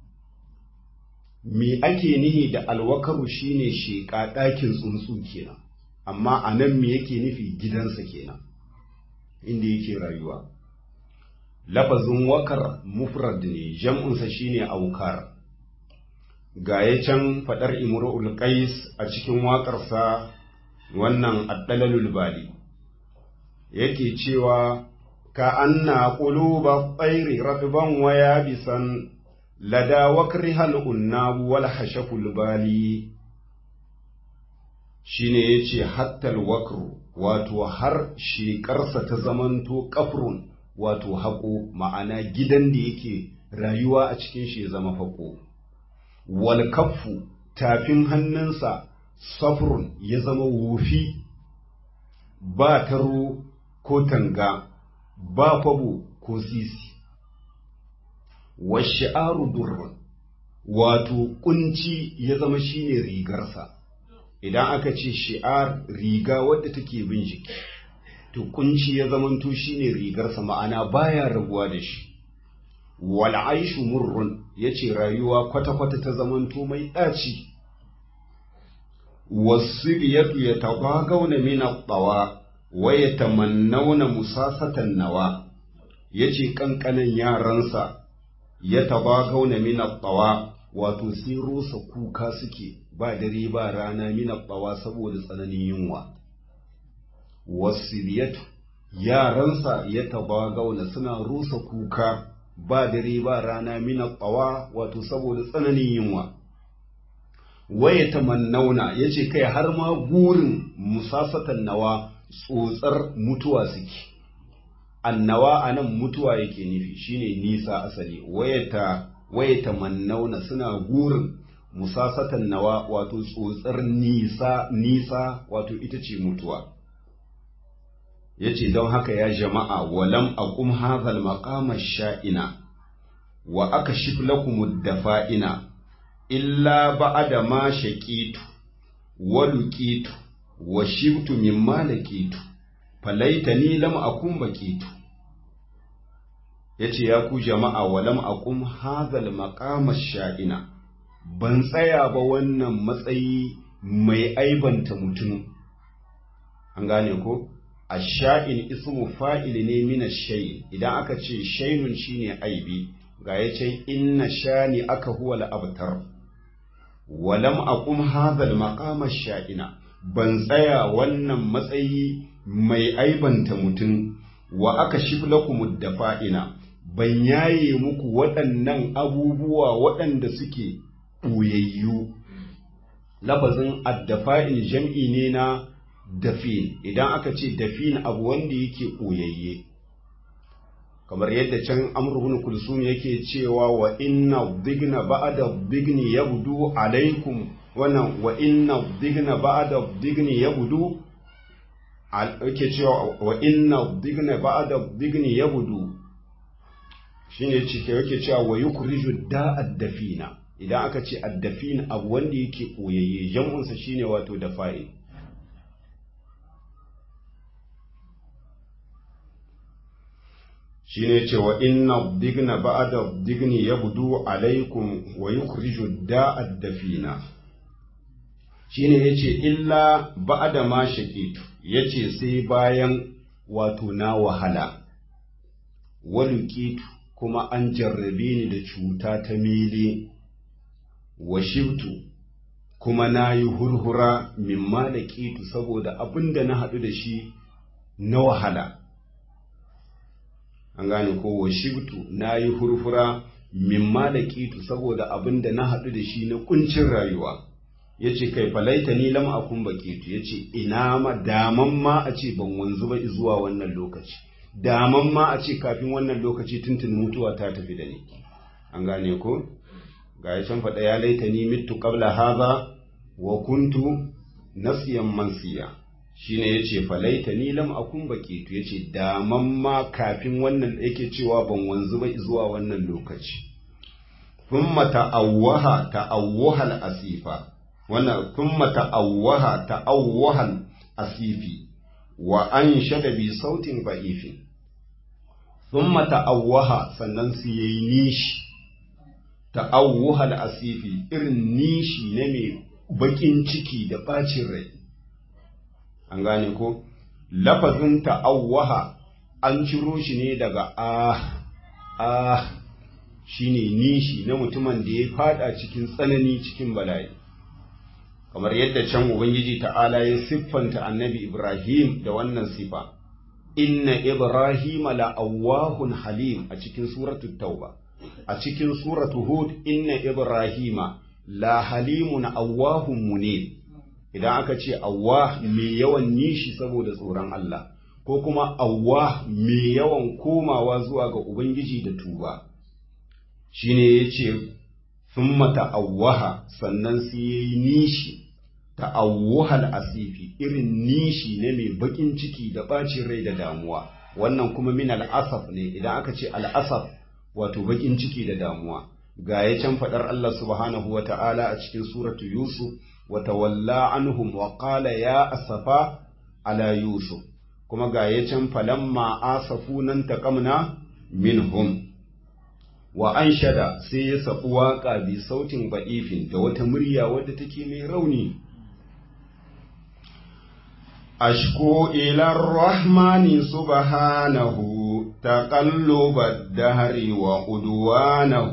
me ake nihi da alwakaru shine sheka ɗakin tsuntsu kenan amma a nan me yake nufi gidansa kenan inda yake rayuwa lafazin wakar mufrad ne jam'unsa shine aukar ga ya can faɗar imru'ul qais a cikin waƙarsa wannan addalalul bali yake cewa ka anna quluba tsairi radban wa yabisan lada wakrihal unnabu wal hashaful bali shine yace hattal wakru wato har shekarsa ta zamanto kafrun wato haƙo ma'ana gidan da yake rayuwa a cikin shi ya zama faƙo wal kaffu tafin hannunsa safrun ya zama wofi ba taro ko tanga ba kwabo ko sisi washi'aru durrun wato kunci ya zama shine rigarsa idan aka ce shi'ar riga wadda take bin jiki to kunci ya zamanto shine rigarsa ma'ana baya rabuwa da shi wal aishu murrun yace rayuwa kwata-kwata ta zamanto mai ɗaci wasibiyatu yatabagawna min at-tawa wa yatamannawna musasatan nawa yace kankanan yaransa yatabagawna min at-tawa wato sai rusa kuka suke ba dare ba rana min at-tawa saboda tsananin yunwa wasibiyatu yaransa yatabagawna suna rusa kuka ba dare ba rana min at-tawa wato saboda tsananin yunwa waya tamannauna ya ce kai har ma gurin musasatan nawa tsotsar mutuwa suke annawa a nan mutuwa yake nufi shine nisa asali waya tamannauna suna gurin musasatan nawa wato tsotsar nisa nisa wato ita ce mutuwa ya ce don haka ya jama'a walam aqum hazal maqama sha'ina wa aka lakum dafa'ina illa ba'ada ma shaqitu wa luqitu wa shibtu mimma laqitu falaitani lam akun baqitu yace ya ku jama'a wa lam aqum hadhal maqama sha'ina ban tsaya ba wannan matsayi mai aibanta mutum an gane ko ash-sha'in ismu fa'il ne min ash-shay idan aka ce shaynun shine aibi ga yace inna shani aka huwa al-abtar walam aqum hadhal maqama sha'ina ban tsaya wannan matsayi mai aibanta mutum wa aka shiflakum dafa'ina ban yaye muku waɗannan abubuwa waɗanda suke ɓoyayyu lafazin addafa'in jam'i ne na dafin idan aka ce dafin abu wanda yake ɓoyayye kamar yadda can amurhun kulsum yake cewa wa inna digna ba'da digni yabdu alaikum wannan wa inna digna ba'da digni yabdu yake cewa wa inna digna ba'da digni yabdu shine cike yake cewa wa yukhriju da'ad dafina idan aka ce addafin abu wanda yake koyayye jam'unsa shine wato dafa'i shi ne cewa inna digna ba'da digni ya budu alaikum wa yukhriju da'ad dafina shi ne ya ce illa ba'da ma shakitu ya ce sai bayan wato na wahala walukitu kuma an jarrabe ni da cuta ta mili wa shibtu kuma na yi hurhura mimma da ƙitu saboda abin da na haɗu da shi na wahala an gane ko wa shibtu na yi hurhura mimma da ƙitu saboda abin da na haɗu da shi na ƙuncin rayuwa ya ce kai falaita ni lam akun baƙitu ya ce ina ma daman ma a ce ban wanzu ba zuwa wannan lokaci daman ma a ce kafin wannan lokaci tuntun mutuwa ta tafi da ni an gane ko ga ya can faɗa ya laita ni mitu qabla haza wa kuntu nasiyan mansiya shine yace falaita ni lam akun baqitu yace daman ma kafin wannan yake cewa ban wanzu ba zuwa wannan lokaci thumma ta'awwaha ta'awwahal asifa wannan thumma ta'awwaha ta'awwahal asifi wa anshada bi sautin ba'ifin thumma ta'awwaha sannan su yayi nishi ta'awuhal asifi irin nishi na mai bakin ciki da bacin rai an gane ko lafazin ta'awwaha an ciro shi ne daga ah ah shine nishi na mutumin da ya fada cikin tsanani cikin bala'i kamar yadda can ubangiji ta'ala ya siffanta annabi ibrahim da wannan sifa inna ibrahima la'awwahun halim a cikin suratul tauba a cikin suratu hud inna ibrahima la halimun awwahun munib idan aka ce awwah mai yawan nishi saboda tsoron Allah ko kuma awwah mai yawan komawa zuwa ga ubangiji da tuba shine yace thumma ta'awwaha sannan sai yayi nishi ta'awwahal asifi irin nishi ne mai bakin ciki da bacin rai da damuwa wannan kuma min al'asaf ne idan aka ce al'asaf wato bakin ciki da damuwa ga ya can faɗar Allah subhanahu wa ta'ala a cikin suratu Yusuf wa tawalla anhum wa qala ya asafa ala Yusuf kuma ga ya can falamma asafu nan taqamna minhum wa anshada sai ya sabu waka bi sautin ba'ifin da wata murya wadda take mai rauni ashku ila rahmani subhanahu تقلب الدهر وعدوانه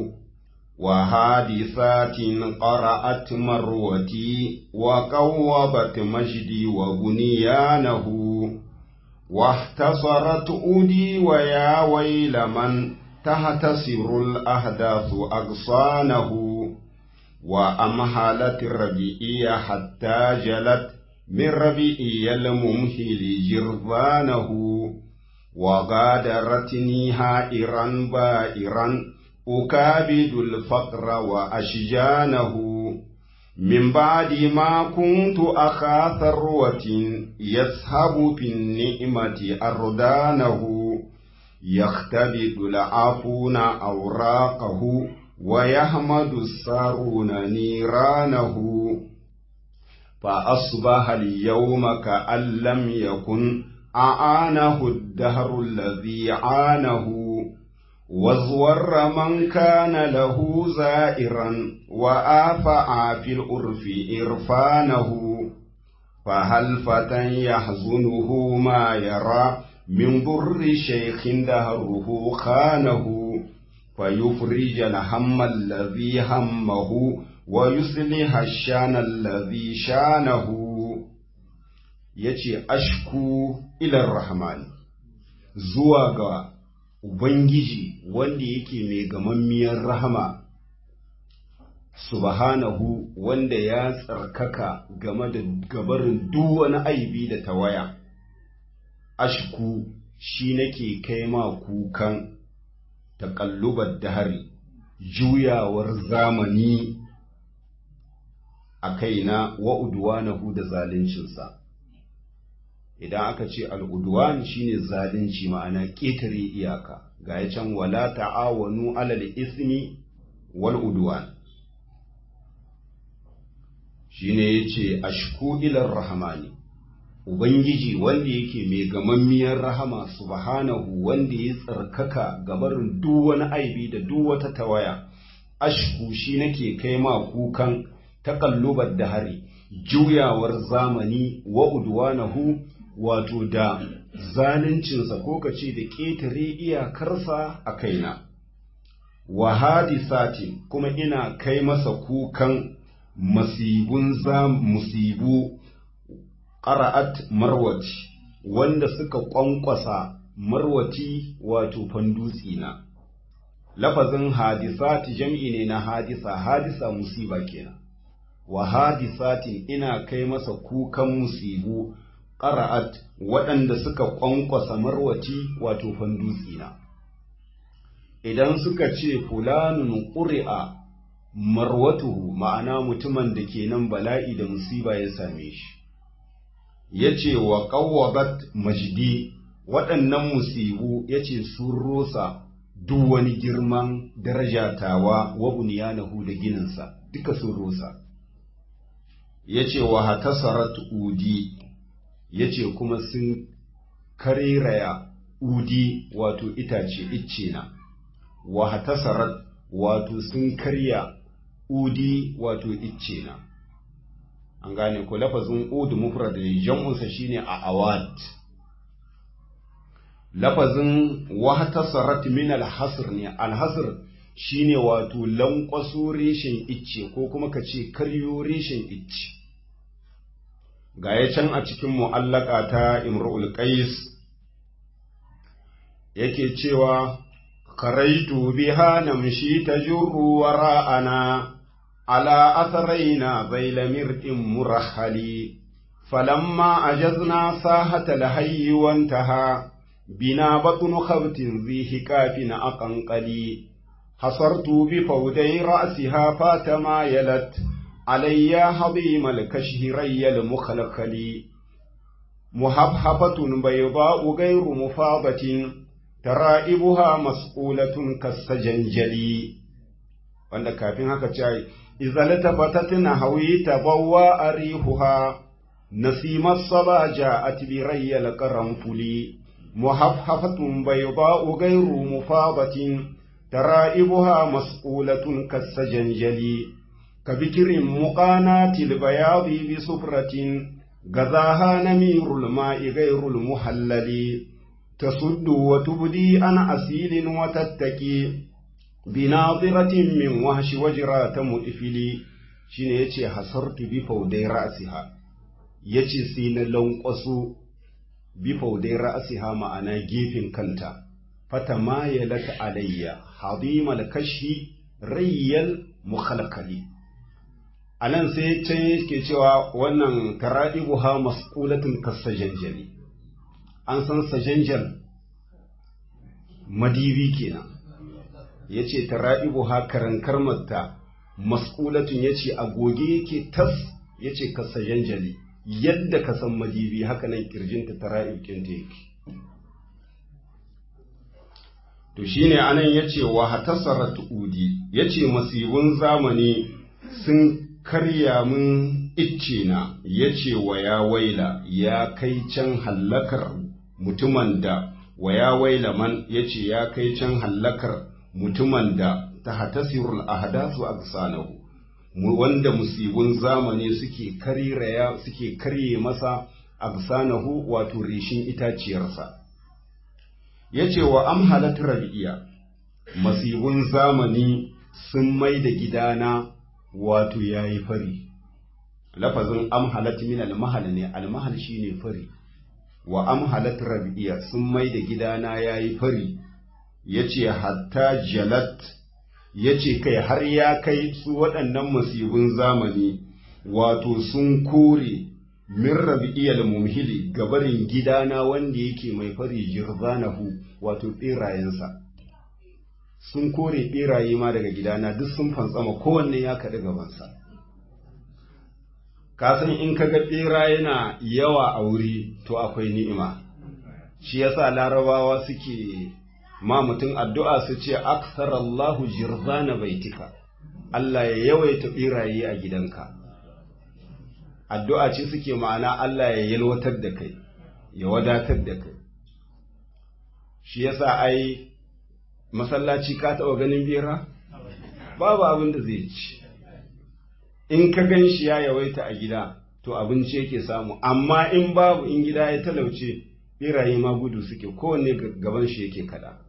وحادثات قرأت مروتي وقوبت مجدي وبنيانه واحتصرت أودي ويا ويل من تهتسر الأحداث أغصانه وأمهلت الربيئية حتى جلت من ربيئي الممهل جرذانه وغادرتني هائرا بائرا أكابد الفقر وأشجانه من بعد ما كنت أخا ثروة يسحب في النعمة أردانه يختبد العافون أوراقه ويحمد السارون نيرانه فأصبح اليوم كأن لم يكن أعانه الدهر الذي عانه وازور من كان له زائرا وآفع في الأرف إرفانه فهل فتى يحزنه ما يرى من ضر شيخ دهره خانه فيفرج الهم الذي همه ويصلح الشان الذي شانه yace ashku ilar rahman zuwa ga ubangiji wanda yake mai gamammiyar rahama subhanahu wanda ya tsarkaka game da gabarin duk wani aibi da tawaya ashku shi nake kai ma kukan taƙallubar dahari juyawar zamani a kaina wa udwanahu da zaluncinsa idan aka ce al'udwan shine zalunci ma'ana ƙetare iyaka ga ya can wala ta'awanu alal ismi wal udwan shine yace ashku ila rahmani ubangiji wanda yake mai gamammiyar rahama subhanahu wanda ya tsarkaka gabarin duk wani aibi da duk wata tawaya ashku shi nake kai ma kukan takallubar da hari juyawar zamani wa udwanahu wato da zaluncinsa ko kace da ƙetare iyakarsa a kaina wa hadisatin kuma ina kai masa kukan masibun za musibu qara'at marwati wanda suka kwankwasa marwati wato fandutsi na lafazin hadisati jam'i ne na hadisa hadisa musiba kenan wa hadisatin ina kai masa kukan musibu qara'at waɗanda suka kwankwasa marwati wato fandutsi na idan suka ce fulanun ƙuri'a marwatuhu ma'ana mutumin da ke nan bala'i da musiba ya same shi ya ce wa ƙawwabat majidi waɗannan musibu ya ce sun rosa duk wani girman darajatawa wa buniyanahu da gininsa duka sun rosa ya ce wa hatasarat udi ya ce kuma sun kariraya udi wato itace icce na wa hatasarat wato sun karya udi wato icce na an gane ko lafazin udu mufrad ne jam'unsa shine a awad lafazin wa hatasarat min alhasr ne alhasr shine wato lankwaso reshen icce ko kuma ka ce karyo reshen icce ga ya can a cikin mu'allaka ta imrul qais yake cewa خرجت بها نمشي تجر وراءنا على أثرينا ذيل مرء مرحل فلما أجزنا ساحة الهي وانتهى بنا بطن خبت ذي هكاف أقنقلي حصرت بفودي رأسها فاتما يلت علي هضيم الكشهري المخلخل محفحفة بيضاء غير مفاضة tara'ibuha mas'ulatun kasajanjali wanda kafin haka ce izalata batatina hawi tabawwa arihuha nasimat saba ja'at bi rayyal qaranfuli muhafhafatun bayda'u ghayru mufadatin tara'ibuha mas'ulatun kasajanjali kabikirin muqanatil bayadi bi sufratin gazaha namirul ma'i ghayrul muhallali تصد وتبدي عن أسيل وتتكي بناظرة من وهش وجرات مؤفلي shine yace hasartu bi faudai ra'siha yace sai na lankwaso bi faudai ra'siha ma'ana gefen kanta fata ma yalata alayya hadimal kashi rayyal mukhalakali anan sai can yake cewa wannan tara'ibuha masqulatun kasajanjali an san sajanjal madibi kenan ya ce tara'ibu ha karankar matta mas'ulatun ya ce agoge yake tas ya ce ka sajanjali yadda ka san madibi haka nan kirjinta tara'ib kinta yake to shine anan ya ce wa hatasarat udi ya ce masibun zamani sun karya mun icce na ya ce wa ya waila ya kai can hallakar mutumin da wa ya waila man ya ce ya kai can hallakar mutumin da ta hatasirul ahdasu aksanahu wanda musibun zamani suke kariraya suke karye masa aksanahu wato rishin itaciyarsa ya ce wa amhalat rabi'iya masibun zamani sun mai da gidana wato ya yi fari lafazin amhalat min almahal ne almahal shine fari wa amhalat rabi'iya sun mai da gidana ya yi fari ya ce hatta jalat ya ce kai har ya kai su waɗannan masibin zamani wato sun kore min rabi'iyal mumhili gabarin gidana wanda yake mai fari jirzanahu wato ɓerayensa sun kore ɓeraye ma daga gidana duk sun fantsama kowanne ya kaɗi gabansa kasan in kaga ɓera yana yawa a wuri to akwai ni'ima shi yasa larabawa suke ma mutum addu'a su ce aksarallahu jirzana baitika Allah ya yawaita ɓeraye a gidanka addu'a ce suke ma'ana Allah ya yalwatar da kai ya wadatar da kai shi yasa ai masallaci ka taɓa ganin bera babu abin da zai ci in ka gan shi ya yawaita a gida to abinci yake samu amma in babu in gida ya talauce beraye ma gudu suke kowanne gaban shi yake kada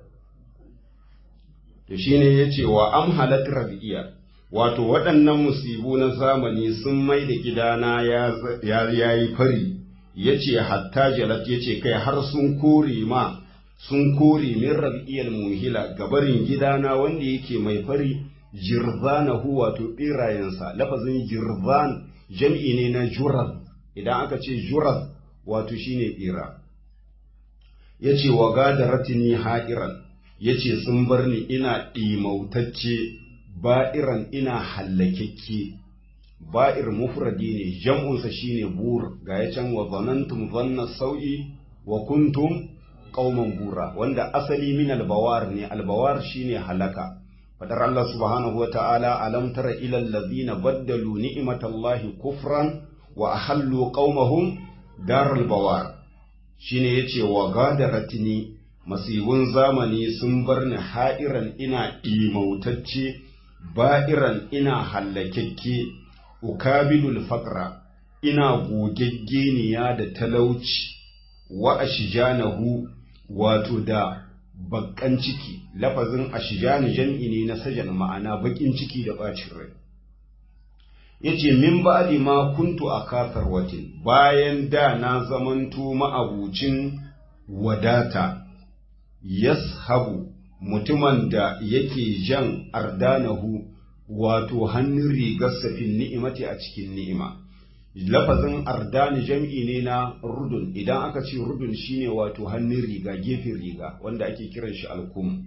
to shine yace wa am halat rabiya wato waɗannan musibu na zamani sun mai da gidana ya yayi fari yace hatta jalat yace kai har sun kore ma sun kore min rabi'iyal muhila gabarin gidana wanda yake mai fari jirzanahu wato birayensa lafazin jirzan jam'i ne na juraz idan aka ce juraz wato shine bira yace wa gadaratini ha'iran yace sun bar ni ina ɗimautacce ba'iran ina hallakekke ba'ir mufradi ne jam'unsa shine bur ga ya can wa zanantum zanna sau'i wa kuntum qauman bura wanda asali min albawar ne albawar shine halaka fadar Allah subhanahu wa ta'ala alam tara ila allazina baddalu ni'matallahi kufran wa ahallu qaumahum daral bawar shine yace wa gadaratini masibun zamani sun bar ni ha'iran ina imautacce ba'iran ina hallakekke ukabilul faqra ina gogeggeniya da talauci wa ashjanahu wato da bakkan ciki lafazin ashjani jam'i ne na sajan ma'ana bakin ciki da bacin rai yace min ba'di ma kuntu akafar watin bayan da na zamanto ma'abucin wadata yashabu mutumin da yake jan ardanahu wato hannun rigarsa fin ni'imati a cikin ni'ima lafazin ardani jam'i ne na rudun idan aka ce rudun shine wato hannun riga gefen riga wanda ake kiran shi alkum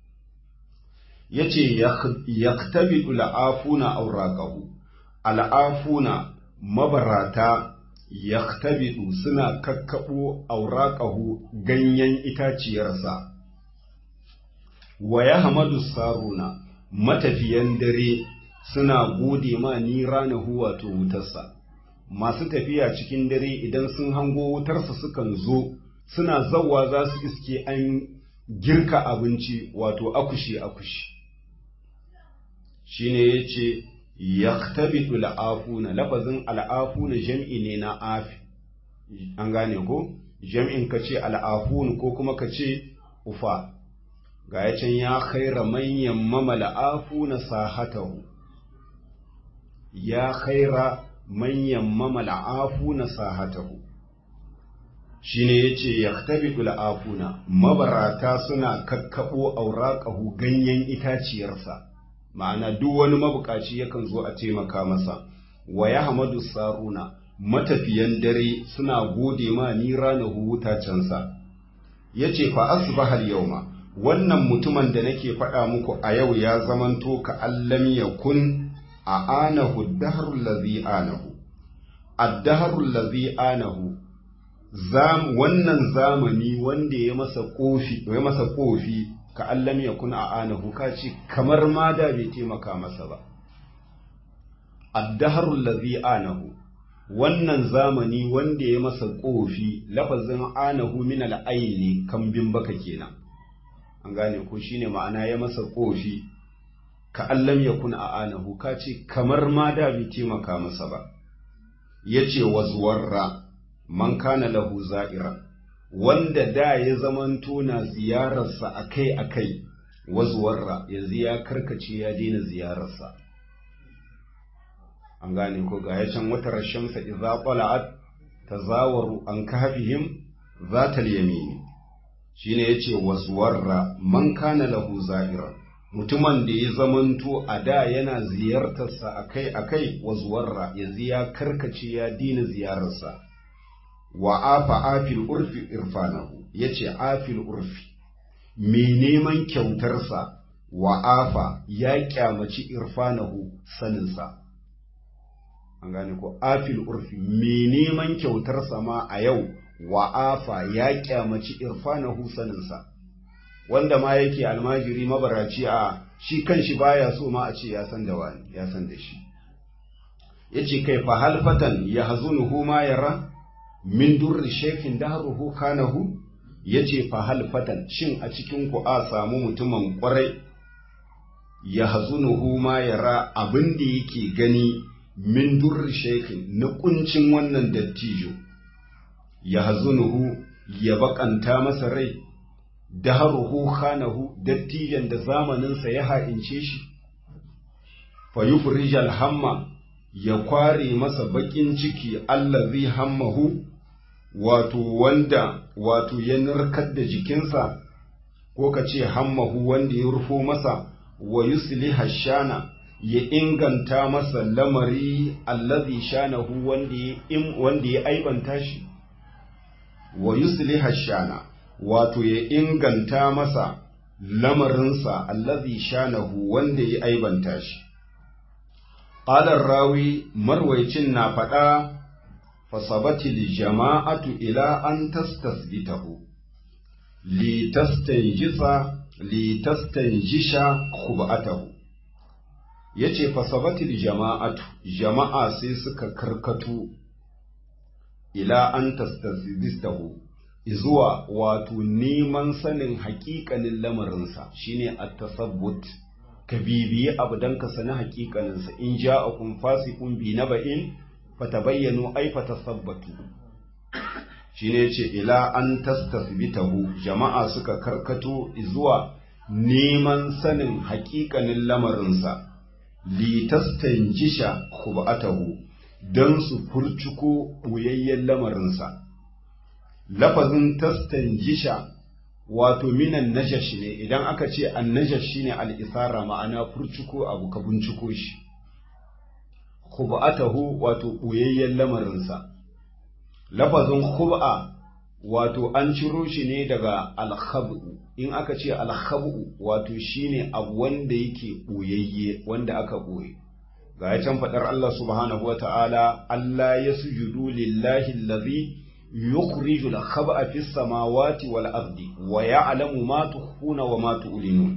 yace yaktabidu la'afuna auraqahu al'afuna mabarata yaktabidu suna kakkabo auraqahu ganyen itaciyarsa wa yahmadu saruna matafiyan dare suna gode ma ni ranahu wato wutarsa masu tafiya cikin dare idan sun hango wutarsa sukan zo suna zawa za su iske an girka abinci wato akushi akushi shine yace yaktabidu al'afuna lafazin al'afuna jam'i ne na afi an gane ko jam'in ka ce al'afun ko kuma ka ce ufa ga ya can ya khaira manyan mamala afuna sahatahu ya khaira manyan mamala afuna sahatahu shine yace yaktabidu al'afuna mabarata suna kakkabo auraqahu ganyen itaciyarsa ma'ana duk wani mabukaci yakan zo a taimaka masa wa ya hamadu saruna matafiyan dare suna gode ma ni ranahu wutacensa ya ce fa asbahal yauma wannan mutumin da nake faɗa muku a yau ya zamanto ka allam yakun a anahu dahrul ladhi anahu ad-dahrul ladhi anahu zam wannan zamani wanda ya masa kofi ya masa kofi ka allam ya kun a anahu ka ce kamar ma da bai taimaka masa ba addaharul ladhi anahu wannan zamani wanda ya masa kofi lafazin anahu min al-aini kambin baka kenan an gane ko shine ma'ana ya masa kofi ka allam ya kun a anahu ka ce kamar ma da bai taimaka masa ba yace wazwarra man kana lahu za'ira wanda da ya zamanto na ziyararsa akai-akai wazuwarra yanzu ya karkace ya daina ziyararsa an gane ko ga can wata rashamsa idza qala'at tazawaru an kahfihim zatal yamini shine yace wazuwarra man kana lahu za'ira mutumin da ya zamanto a da yana ziyartarsa akai-akai wazuwarra yanzu ya karkace ya daina ziyararsa wa afa afil urfi irfanahu yace afil urfi mai neman kyautarsa wa afa ya kyamaci irfanahu saninsa an gane ko afil urfi mai neman kyautarsa ma a yau wa afa ya kyamaci irfanahu saninsa wanda ma yake almajiri mabaraci a shi kanshi baya so ma a ce ya san da wani ya san da shi yace kai fa halfatan ya hazunuhu ma yara min durri shekin dahruhu kanahu yace fa halfatan shin a cikin ku a samu mutumin kwarai ya hazunuhu ma yara abin da yake gani min durri shekin na kuncin wannan dattijo ya hazunuhu ya bakanta masa rai daharuhu khanahu dattijan da zamaninsa ya ha'ince shi fa yufrijal hamma ya kware masa bakin ciki allazi hammahu wato wanda wato ya narkar da jikinsa ko ka ce hammahu wanda ya rufo masa wa yusliha shana ya inganta masa lamari allazi shanahu wanda ya wanda ya aibanta shi wa yusliha shana wato ya inganta masa lamarinsa allazi shanahu wanda ya aibanta shi Ƙalar rawi marwaicin na faɗa fasabatil jama'atu ila an tastasbitahu litastanjisa litastanjisha khubatahu yace fasabatil jama'atu jama'a sai suka karkatu ila an tastasbitahu zuwa wato neman sanin haƙiƙanin lamarinsa shine at-tasabbut ka bibiyi abu don ka sani hakikaninsa in ja a kun fasikun bi na ba'in fata bayyano ai fata sabbatu shi ne ce ila an tastasbitahu jama'a suka karkato zuwa neman sanin hakikanin lamarinsa litastanjisha khubatahu don su furcuko ɓoyayyen lamarinsa lafazin tastanjisha wato minan najash ne idan aka ce an najash shine al'isara ma'ana furcuko abu ka binciko shi khub'atahu wato ɓoyayyen lamarinsa lafazin khub'a wato an ciro shi ne daga alkhabu in aka ce alkhabu wato shine abu wanda yake ɓoyayye wanda aka ɓoye ga ya can faɗar Allah subhanahu wa ta'ala Allah ya sujudu lillahi allazi يخرج الخبأ في السماوات والأرض ويعلم ما تخفون وما تعلنون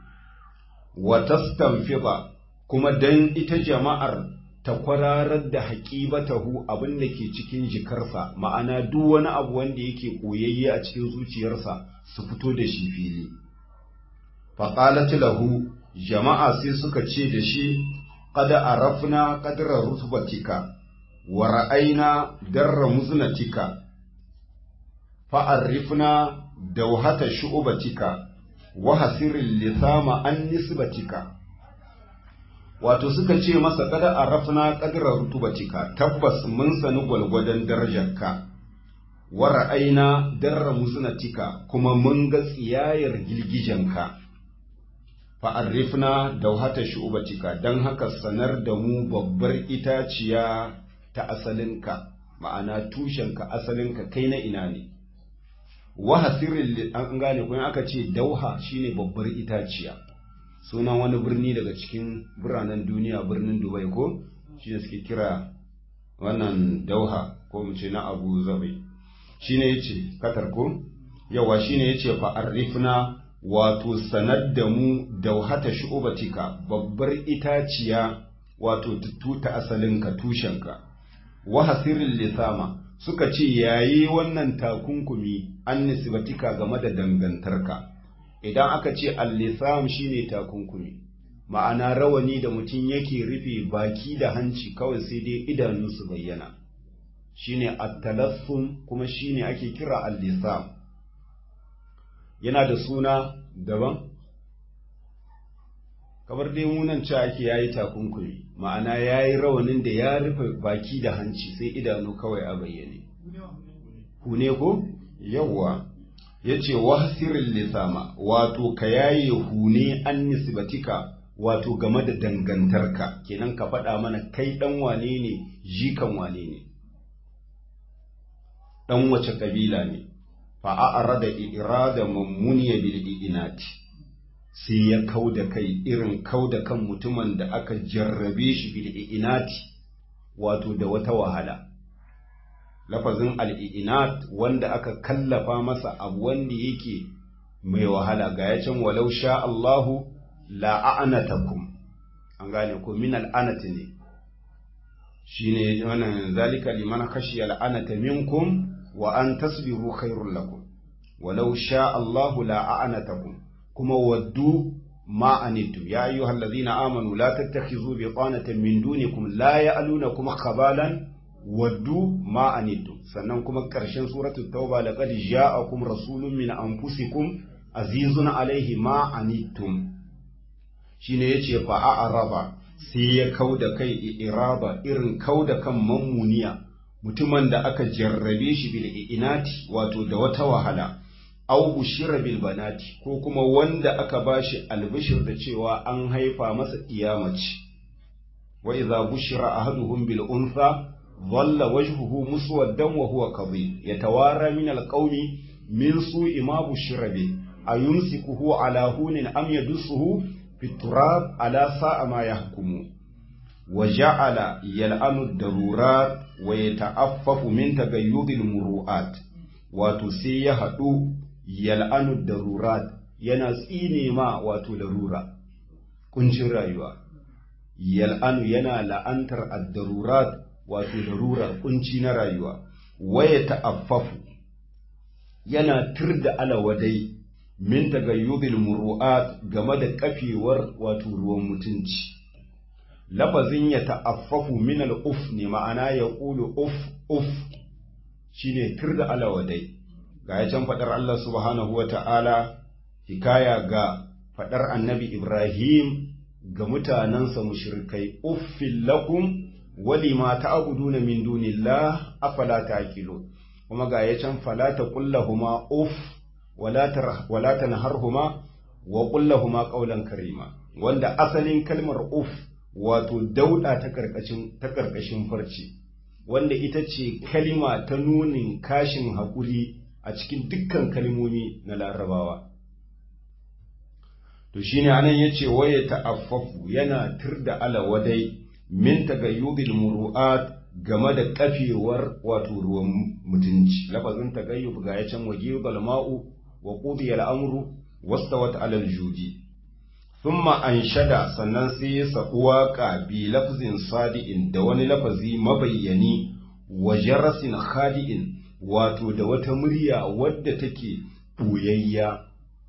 وتستنفض كما دن ita jama'ar ta kwararar da haƙibatahu abin da ke cikin jikarsa ma'ana duk wani abu wanda yake koyayye a cikin zuciyarsa su fito da shi fili faqalat lahu jama'a sai suka ce da shi qad arafna qadra rutbatika wa ra'ayna darra muznatika fa'arrifna dauhata shu'ubatika wa hasirin lisama an nisbatika wato suka ce masa kada a rafna ƙadirar rutubatika tabbas mun sani gwalgwadon darajarka wa ra'aina darra muznatika kuma mun ga tsiyayar girgijenka fa'arrifna dauhata shu'ubatika don haka sanar da mu babbar itaciya ta asalinka ma'ana tushenka asalinka kai na ina ne wahasirin an gane kuma aka ce dauha shine babbar itaciya sunan wani birni daga cikin biranen duniya birnin dubai ko shine suke kira wannan dauha ko mu ce na abu zabai shine yace katar ko yawa shine yace fa arifna wato sanar da mu dauhata shu'ubatika babbar itaciya wato tuta asalinka tushenka wahasirin lisama suka ce yayi wannan takunkumi an nisbatika game da dangantarka idan aka ce al-lisam shine takunkumi ma'ana rawani da mutum yake rufe baki da hanci kawai sai dai idanu su bayyana shine at-talassum kuma shine ake kira al-lisam yana da suna daban kamar dai munan ci ake yayi takunkumi ma'ana yayi rawanin da ya rufe baki da hanci sai idanu kawai a bayyane hune ko yawwa yace wahsiril lisama wato ka yaye hune an nisbatika wato game da dangantarka kenan ka faɗa mana kai ɗan wane ne jikan wane ne ɗan wace ƙabila ne fa'a'ara da irada mammuniya bil inati sai ya kau da kai irin kau da kan mutumin da aka jarrabe shi bil inati wato da wata wahala lafazin al'inat wanda aka kallafa masa abu wanda yake mai wahala ga ya can walau sha Allahu la'anatakum an gane ko min al'anati ne shine wannan zalika liman khashiya la'anata minkum wa an tasbiru khairul lakum walau sha Allahu la a'anatakum kuma waddu ma anittum ya ayyuhal ladhina amanu la tattakhizu biqanatan min dunikum la ya'lunakum khabalan waddu ma anittum sannan kuma karshen suratul tauba laqad ja'akum rasulun min anfusikum azizun alaihi ma anittum shine yace fa a'raba sai ya kauda kai iraba irin kauda kan mammuniya mutumin da aka jarrabe shi bil inati wato da wata wahala aw bushira bil banati ko kuma wanda aka bashi albishir da cewa an haifa masa iyamaci wa idza bushira ahaduhum bil untha dhalla wajhuhu muswaddan wa huwa kadhib yatawara min al qawmi min su'i ma bushira bi ayumsikuhu ala hunin am yadussuhu fi turab ala sa'a ma yahkumu wa ja'ala yal'anu ad-darurat wa yata'affafu min tagayyudil muru'at wato sai ya haɗu yal'anu darurat yana tsine ma wato larura kuncin rayuwa yal'anu yana la'antar ad-darurat wato larura kunci na rayuwa waya ta'affafu yana tirda alawadai min tagayyudil muru'at game da kafewar wato ruwan mutunci lafazin ya ta'affafu min al-uf ne ma'ana ya qulu uf uf shine tirda alawadai ga ya can faɗar Allah subhanahu wa ta'ala, hikaya ga faɗar annabi Ibrahim ga mutanensa mushrikai uffin lakum wali ma ta'buduna min dunillah afala ta'qilu kuma ga ya can fala taqullahuma uff wala tanharhuma wa qullahuma qawlan karima wanda asalin kalmar uff wato dauda ta karkashin ta karkashin farci wanda ita ce kalima ta nunin kashin haƙuri a cikin dukkan kalmomi na larabawa to shine anan yace waye ta'affafu yana tirda alawadai min tagayyubil muru'at game da kafewar wato ruwan mutunci lafazin tagayyub ga yacan waje balma'u wa qudiya al-amru wastawat 'ala al-judi thumma anshada sannan sai ya sabu waka bi lafzin sadi'in da wani lafazi mabayyani wa jarasin khadi'in wato da wata murya wadda take ɓuyayya.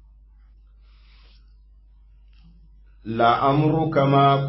La'amruka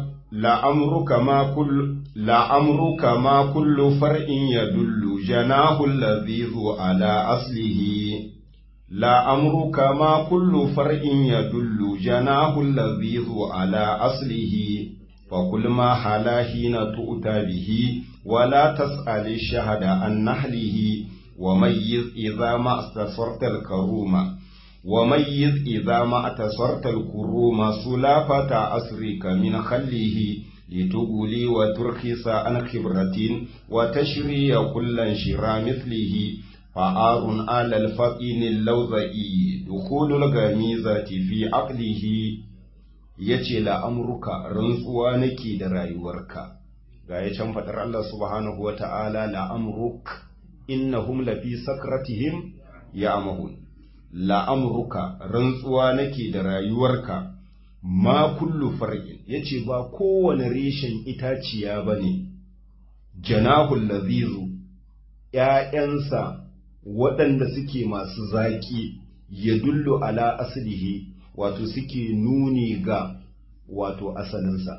ma kullu far'in ya dullu janahul ladhizu ala aslihi la'amruka ma kullu far'in ya dullu janahul ladhizu ala aslihi فكل ما حلا حين تؤتى به ولا تسأل الشهد عن نحله وميز إذا ما استثرت الكروم وميز إذا ما اتصرت الكروم سلافة أسرك من خله لتقولي وترخص عن خبرة وتشري كل انشرى مثله فآر على الفقين اللوذئي دخول الغميزة في عقله yace la'amruka rantsuwa nake da rayuwarka ga ya can faɗar Allah subhanahu wa ta'ala la'amruk innahum lafi sakratihim ya'mahun la'amruka rantsuwa nake da rayuwarka ma kullu far'in yace ba kowane reshen itaciya bane janahul lazizu ‘ya'yansa waɗanda suke masu zaƙi ya dullu ala aslihi wato suke nuni ga wato asalinsa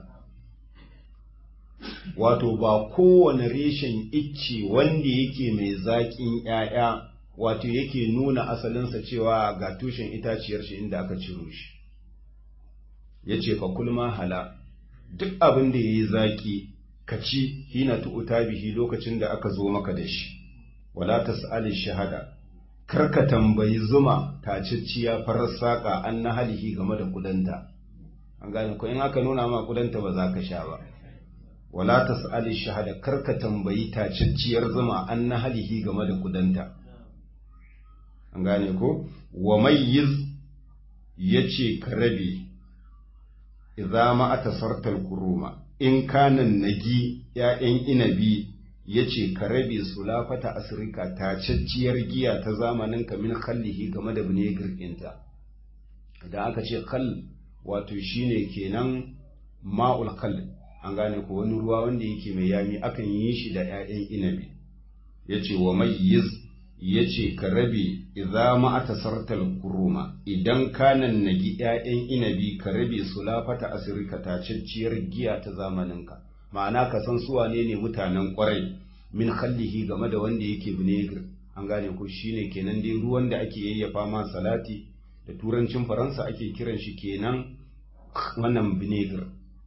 wato ba kowane reshen icce wanda yake mai zaƙin ‘ya'ya wato yake nuna asalinsa cewa ga tushen itaciyar shi inda aka ciro shi ya ce fa kulma hala duk abin da ya yi zaƙi ka ci hina tu'uta bihi lokacin da aka zo maka da shi wala tas'ali shahada kar ka tambayi zuma tacicciya farar saƙa an na halihi game da kudanta an gane ko in aka nuna ma kudanta ba za ka sha ba wala tas'ali shahada kar ka tambayi tacicciyar zuma an na halihi game da kudanta an gane ko wa mayyiz yace ka rabe idza ma atasartal kuruma in kanan nagi ‘ya'yan inabi ya ce ka rabe su lafata asirka tacacciyar giya ta zamanin kamin kallihi game da vinegar ɗinta idan aka ce kal wato shine kenan ma'ul kal an gane ko wani ruwa wanda yake mai yami akan yi shi da 'ya'yan inabi yace wa mayyiz yace ka rabe idza ma atasartal kuruma idan kanan nagi 'ya'yan inabi ka rabe sulafata asirka tacacciyar giya ta zamaninka ma'ana ka san su wane ne mutanen kwarai min khallihi game da wanda yake vinegar an gane ko shine kenan dai ruwan da ake yayyafa ma salati da turancin faransa ake kiran shi kenan wannan vinegar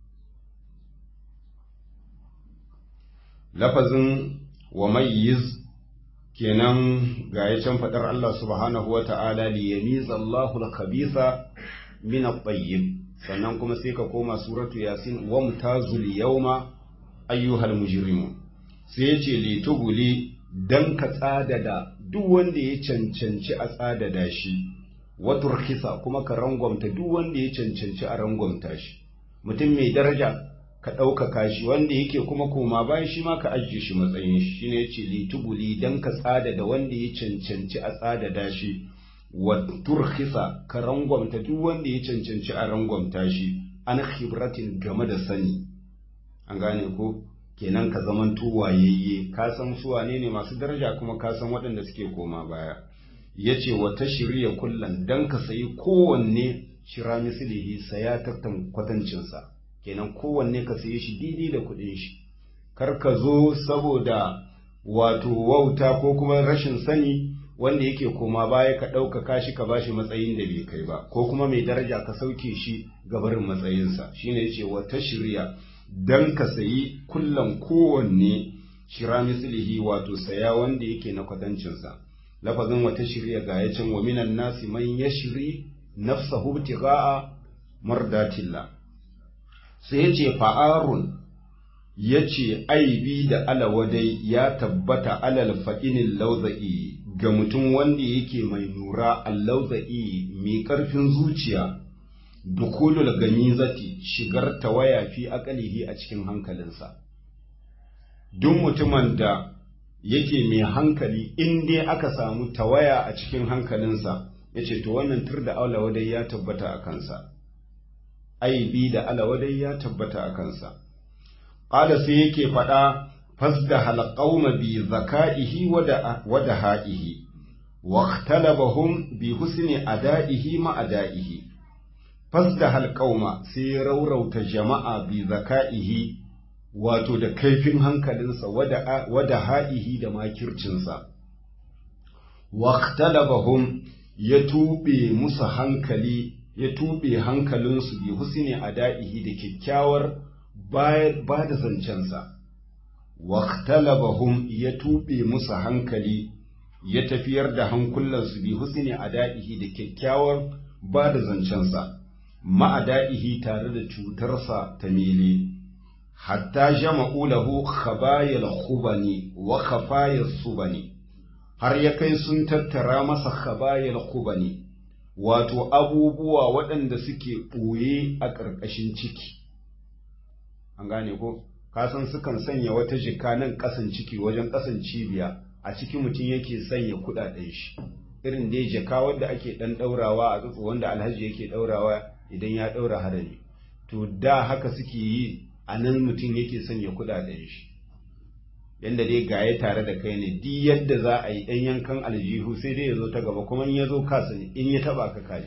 lafazin wa mayyiz kenan ga ya can faɗar Allah subhanahu wa ta'ala li yamiza Allahu al-khabitha min at-tayyib sannan kuma sai ka koma suratu yasin wa mutazul yawma ayyuhal mujrimun sai ya ce li tuguli dan ka tsadada duk wanda ya cancanci a tsadada shi wa turkisa kuma ka rangwamta duk wanda ya cancanci a rangwamta shi mutum mai daraja ka ɗaukaka shi wanda yake kuma koma bayan shi ma ka ajiye shi matsayin shi shine yace litubuli dan ka tsada da wanda ya cancanci a tsada da shi wa turkhisa ka rangwamta duk wanda ya cancanci a rangwamta shi an khibratin game da sani an gane ko kenan ka zaman wayayye ka san su wane ne masu daraja kuma ka san waɗanda suke koma baya yace wa tashriya kullan dan ka sayi kowanne shira mislihi saya tattan kwatancinsa kenan kowanne ka saye shi daidai da kuɗin shi kar ka zo saboda wato wauta ko kuma rashin sani wanda yake koma baya ka ɗaukaka shi ka bashi matsayin da bai kai ba ko kuma mai daraja ka sauke shi gabarin matsayinsa shine yace wata shirya dan ka sayi kullan kowanne shira mislihi wato saya wanda yake na kwatancinsa lafazin wata shirya ga ya can wa minan nasi man yashri nafsahu ibtigha'a mardatillah sai ya ce fa'arun ya ce aibi da alawadai ya tabbata alal fa'inin lauza'i ga mutum wanda yake mai nura allauza'i mai ƙarfin zuciya dukulul ganizati shigar tawaya fi akalihi a cikin hankalinsa duk mutumin da yake mai hankali in dai aka samu tawaya a cikin hankalinsa ya ce to wannan tur da alawadai ya tabbata a kansa aibi da alawadai ya tabbata a kansa. Ƙala sai yake faɗa fasda halƙauma bi zaka'ihi wada ha'ihi, wa talabahum bi husni ada'ihi ma ada'ihi. Fasda halƙauma sai ya raurauta jama'a bi zaka'ihi wato da kaifin hankalinsa wada ha'ihi da makircinsa. Wa talabahum ya tuɓe musu hankali ya tuɓe hankalinsu bi husni ada'ihi da kyakkyawar ba da zancensa, waktalabahum ya tuɓe musu hankali ya tafiyar da hankulansu bi husni ada'ihi da kyakkyawar ba da zancensa, ma'ada'ihi tare da cutarsa ta mele, hatta jama'u lahu khabayal khubani wa khafayas subani har ya kai sun tattara masa khabayal khubani wato abubuwa waɗanda suke ɓoye a ƙarƙashin ciki an gane ko kasan sukan sanya wata jika nan ƙasan ciki wajen ƙasan cibiya a ciki mutum yake sanya kuɗaɗen shi irin dai jaka wadda ake ɗan ɗaurawa a tsotso wanda alhaji yake ɗaurawa idan ya ɗaura harami to da haka suke yi a nan mutum yake sanya kuɗaɗen shi yanda dai gaye tare da kai ne duk yadda za a yi ɗan yankan aljihu sai dai ya zo ta gaba kuma in ya zo kasa ne in ya taɓa ka kai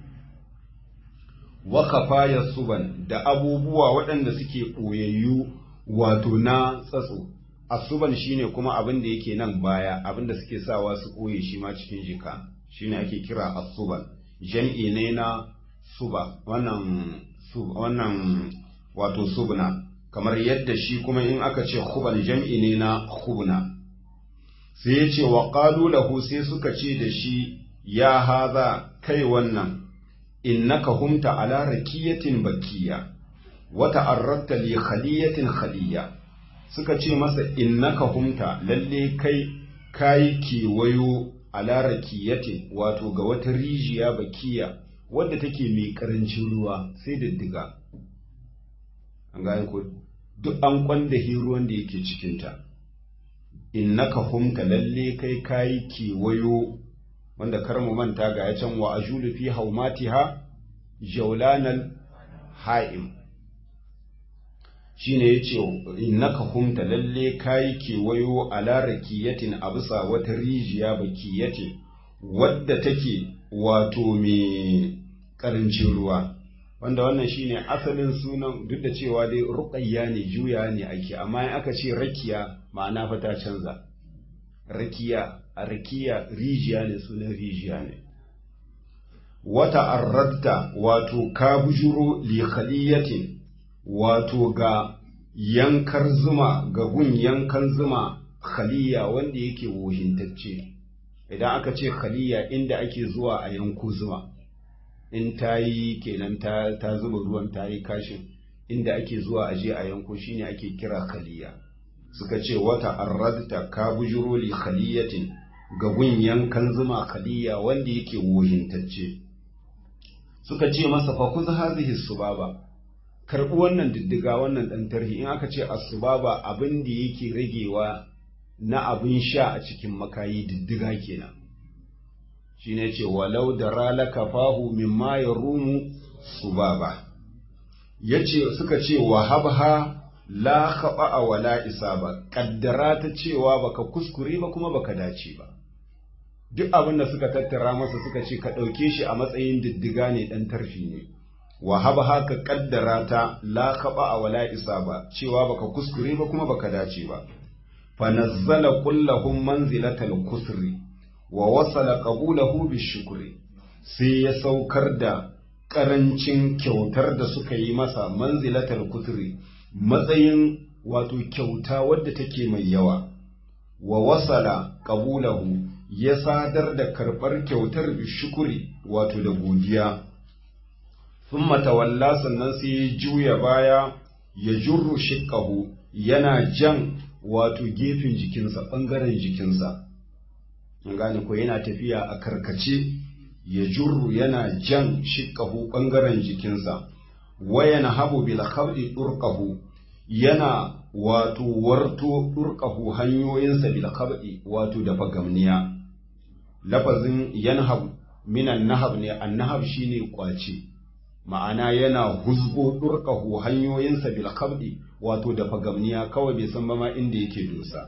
wakafa ya suban da abubuwa waɗanda suke ɓoyayyu wato na tsatso asuban shine kuma abin da yake nan baya abin da suke sawa su ɓoye shi ma cikin jika shine ake kira asuban jam'i ne na suba wannan wannan wato subna kamar yadda shi kuma in aka ce khubal jam'i ne na khubna sai ya ce wa qalu lahu sai suka ce da shi ya haza kai wannan innaka humta ala rakiyatin bakiya wa ta'arradta li khaliyatin khaliya suka ce masa innaka humta lalle kai kai kewayo ala rakiyatin wato ga wata rijiya bakiya wadda take mai karancin ruwa sai diddiga an gane ko duk an kwanda ruwan da yake cikinta innaka humta lalle kai kayi kewayo wanda kar mu manta ga ya can wa ajulu fi haumatiha jaulanal ha'im shine yace innaka humta lalle kai kewayo ala rakiyatin a bisa wata rijiya bakiyatin wadda take wato mai karancin ruwa wanda wannan shine asalin sunan duk da cewa dai ruqayya ne juya ne ake amma in aka ce rakiya ma'ana fa ta canza rakiya a rakiya rijiya ne sunan rijiya ne wata arradta wato ka bujuro li khaliyatin wato ga yankar zuma ga gun yankan zuma khaliya wanda yake wohintacce idan aka ce khaliya inda ake zuwa a yanku zuma in ta yi kenan ta, ta zuba ruwan ta yi kashin inda ake zuwa a je a yanko shine ake kira khaliya suka ce wata arradta ka bujuro li khaliyatin ga gun yankan zuma khaliya wanda yake wohintacce suka ce masa fa kuz hazihi subaba karbi wannan diddiga wannan dan tarhi in aka ce as-subaba abin da yake ragewa na abin sha a cikin makayi diddiga kenan shine ce walau da ralaka fahu mimma yarumu subaba yace suka ce wa habha la khaba wala isaba kaddara ta cewa baka kuskure ba kuma baka dace ba duk abin da suka tattara masa suka ce ka ɗauke shi a matsayin diddiga ne ɗan tarfi ne wa haba haka kaddara ta la khaba a wala isa ba cewa baka kuskure ba kuma baka dace ba fa nazzala kullahum manzilatal kusri wa wasala qabulahu bishukri sai ya saukar da karancin kyautar da suka yi masa manzilatal kusri matsayin wato kyauta wadda take mai yawa wa wasala qabulahu ya sadar da karɓar kyautar bishukuri wato da godiya sun matawalla sannan sai ya juya baya ya jurru shiƙahu yana jan wato gefen jikinsa ɓangaren jikinsa gane ko yana tafiya a karkace ya jurru yana jan shiƙahu ɓangaren jikinsa wayan habu bil khabdi ɗurƙahu yana wato warto ɗurƙahu hanyoyinsa bil khabdi wato da fagamniya lafazin yanhab minan nahab ne annahab shine kwace ma'ana yana huzgo durqahu hanyoyinsa bil khabdi wato da fagamniya kawai bai san ba ma inda yake dosa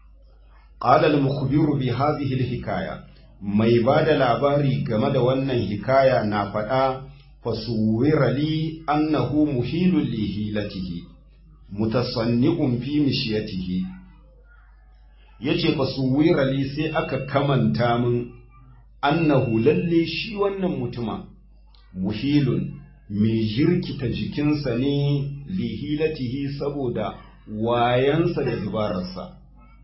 qala al mukhbiru bi hadhihi al hikaya mai bada labari game da wannan hikaya na faɗa fasuwira li annahu muhilun li hilatihi mutasanni'un fi mishiyatihi yace fasuwira li sai aka kamanta min annahu lalle shi wannan mutuma muhilun mai jirkita jikinsa ne lihilatihi saboda wayansa da dubararsa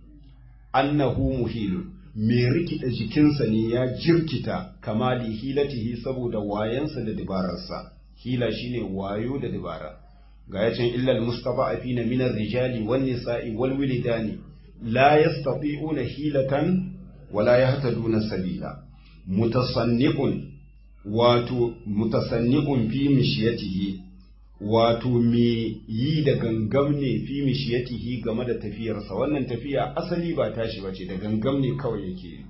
annahu muhilun mai rikita jikinsa ne ya jirkita kama lihilatihi saboda wayansa da dubararsa hila shine wayo da dubara ga yacin illal mustafa afina min rijali wan nisa'i wal wilidani la yastati'una hilatan wala yahtaduna sabila mutasanni'un wato mutasanni'un fi mishiyatihi wato me yi da gangam ne fi mishiyatihi game da tafiyarsa wannan tafiya asali ba tashi bace da gangam ne kawai yake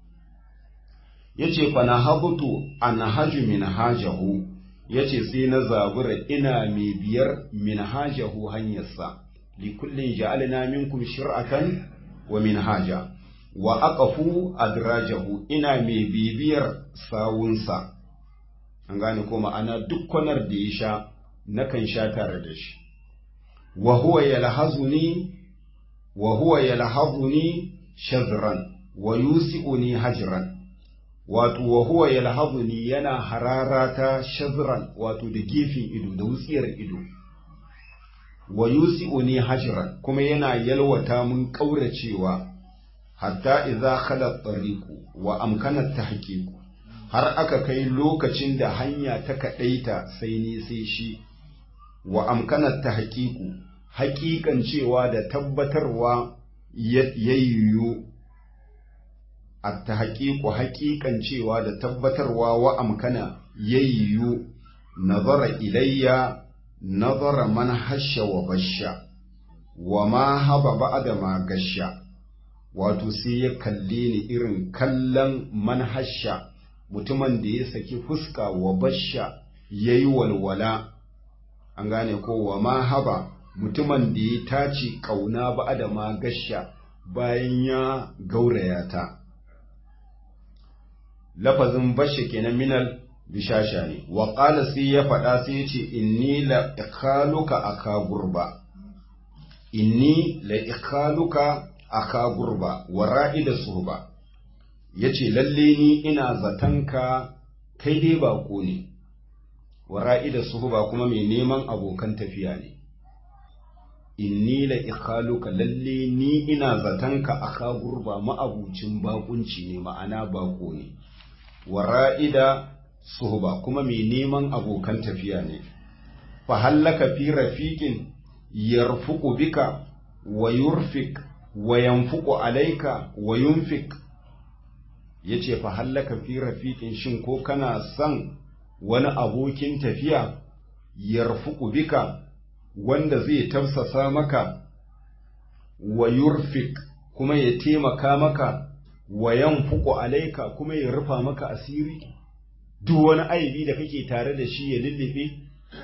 yace fa na habutu an haju min hajahu yace sai na zabura ina mai biyar min hajahu hanyarsa li kullin ja'alna minkum shir'atan wa minhaja wa aqafu adrajahu ina mai bibiyar sawunsa an gane ko ma'ana duk kwanar da ya sha nakan sha tare da shi wa huwa yalhazuni wa huwa yalhazuni shazran wa yusi'uni hajran wato wa huwa yalhazuni yana hararata shazran wato da gefen ido da wutsiyar ido wa yusi'uni hajran kuma yana yalwata mun kauracewa hatta idza khala tariqu wa amkana tahqiqu har aka kai lokacin da hanya ta kadaita sai ni sai shi wa amkana tahqiqu haƙiƙan cewa da tabbatarwa yayyu at-tahqiqu haƙiƙan cewa da tabbatarwa wa amkana yayyu nazara ilayya nazara man hasha wa basha wa ma haba ba'da ma gasha wato sai ya kalle ni irin kallon manhasha mutumin da ya saki fuska wa basha ya yi walwala an gane ko wa ma haba mutumin da ya tace ƙauna ba da ma gasha bayan ya gauraya ta lafazin bashe kenan minal bishasha ne wa qala sai ya faɗa sai ya ce inni la ikhaluka aka gurba inni la ikhaluka aka gurba wa ra'ida suhba yace lalle ni ina zatanka kai dai bako ne wa ra'ida suhba kuma mai neman abokan tafiya ne inni la ikhaluka lalle ni ina zatanka aka gurba ma'abucin bakunci ne ma'ana bako ne wa ra'ida suhba kuma mai neman abokan tafiya ne fa hallaka fi rafiqin yarfuqu bika wa yurfik wa yanfuqu alayka wa yunfik yace fa hallaka fi rafiqin shin ko kana son wani abokin tafiya yarfuqu bika wanda zai tafsasa maka wa yurfik kuma ya taimaka maka wa yanfuqu alayka kuma ya rufa maka asiri duk wani aibi da kake tare da shi ya lullube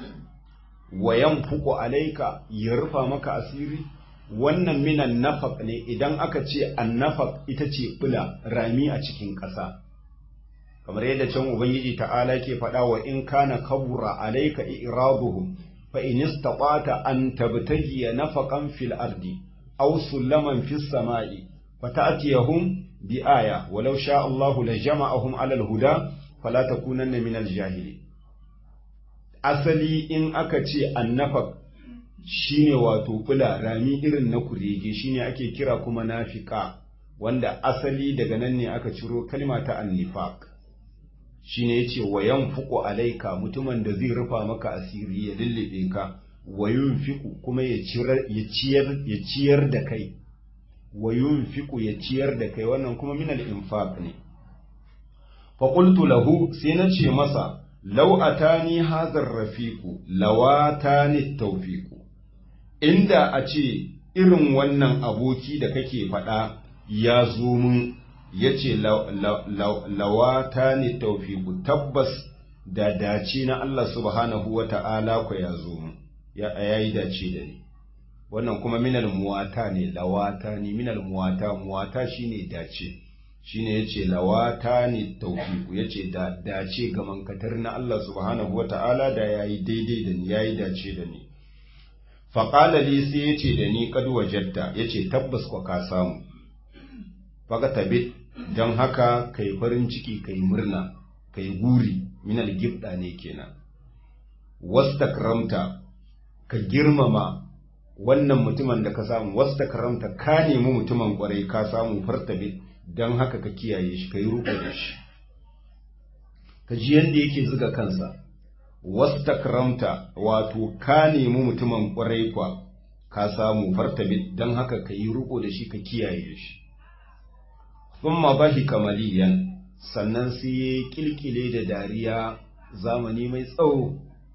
wa yanfuqu alayka ya rufa maka asiri wannan minan nafaq ne idan aka ce annafaq ita ce bula rami a cikin ƙasa kamar yadda can ubangiji ta'ala ke faɗa wa in kana kabura alayka iraduhum fa in istata'ta an tabtaghi nafaqan fil ardi aw sulaman fis sama'i fata'tiyahum bi aya walau sha Allahu la jama'ahum 'ala al-huda fala takunanna min al-jahili asali in aka ce annafaq shine wato kula rami irin na kurege shine ake kira kuma nafika wanda asali daga nan ne aka ciro kalma ta annifaq shine yace wa yanfuqu alayka mutumin da zai rufa maka asiri ya lullube ka wa yunfiqu kuma ya ciyar ya ciyar ya ciyar da kai wa yunfiqu ya ciyar da kai wannan kuma min al-infaq ne fa qultu lahu sai na ce masa law atani hadha ar-rafiqu lawatani tawfiqu inda a ce irin wannan aboki da kake faɗa ya zo mun ya ce lawata ne taufiku tabbas da dace na Allah subhanahu wa ta'ala ku ya zo mun ya yi dace da ni wannan kuma minal muwata ne lawata ne minal muwata muwata shine dace shine yace lawata ne taufiku yace da dace ga mankatar na Allah subhanahu wa ta'ala da yayi daidai da ni yayi dace da ni faƙala li sai ya ce da ni kad wajatta ya ce tabbas kwa ka samu faga tabit don haka kai farin ciki kai murna kai guri minal gibda ne kenan wastakramta ka girmama wannan mutumin da ka samu wastakramta ka nemi mutumin kwarai ka samu fartabit don haka ka kiyaye shi ka yi ruko da shi ka ji yadda yake zuga kansa wastakramta wato ka nemi mutumin ƙwarai kwa ka samu fartabi don haka ka yi riko da shi ka kiyaye shi thumma bahi kamaliyan sannan sai ya kilkile da dariya zamani mai tsawo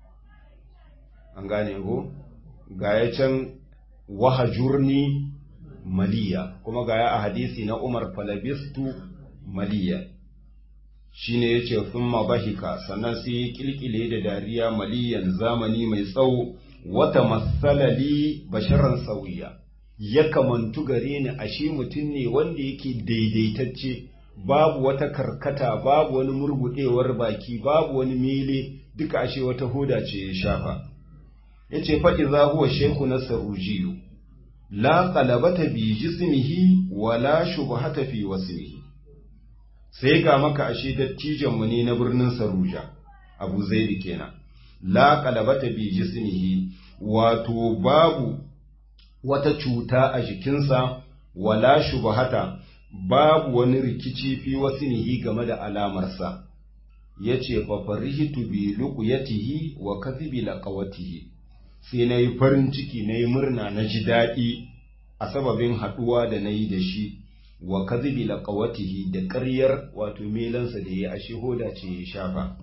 an gane ko ga ya can wahajurni maliya kuma ga ya a hadisi na umar falabistu maliya shine yace thumma bahika sannan sai ya kilkile da dariya maliyan zamani mai tsawo wata masalali basharan sauya ya kamantu gare ni ashe mutum ne wanda yake daidaitacce babu wata karkata babu wani murgudewar baki babu wani mele duka ashe wata hoda ce ya shafa yace fa idza huwa shaykhu nasarujiyu la qalabata bi jismihi wala shubhata fi wasmihi sai ga maka ashe dattijanmu ne na birnin Saruja, Abu Zaidi kenan. La qalabata bi jismihi wato babu wata cuta a jikinsa wala shubhata babu wani rikici fi wasnihi game da alamarsa. Yace fa farihitu bi luqyatihi wa kadhibi laqawatihi. Sai na yi farin ciki na yi murna na ji daɗi a sababin haɗuwa da na yi da shi. wa kadhibi laqawatihi da ƙaryar wato melansa da ya ashe hoda ce ya shafa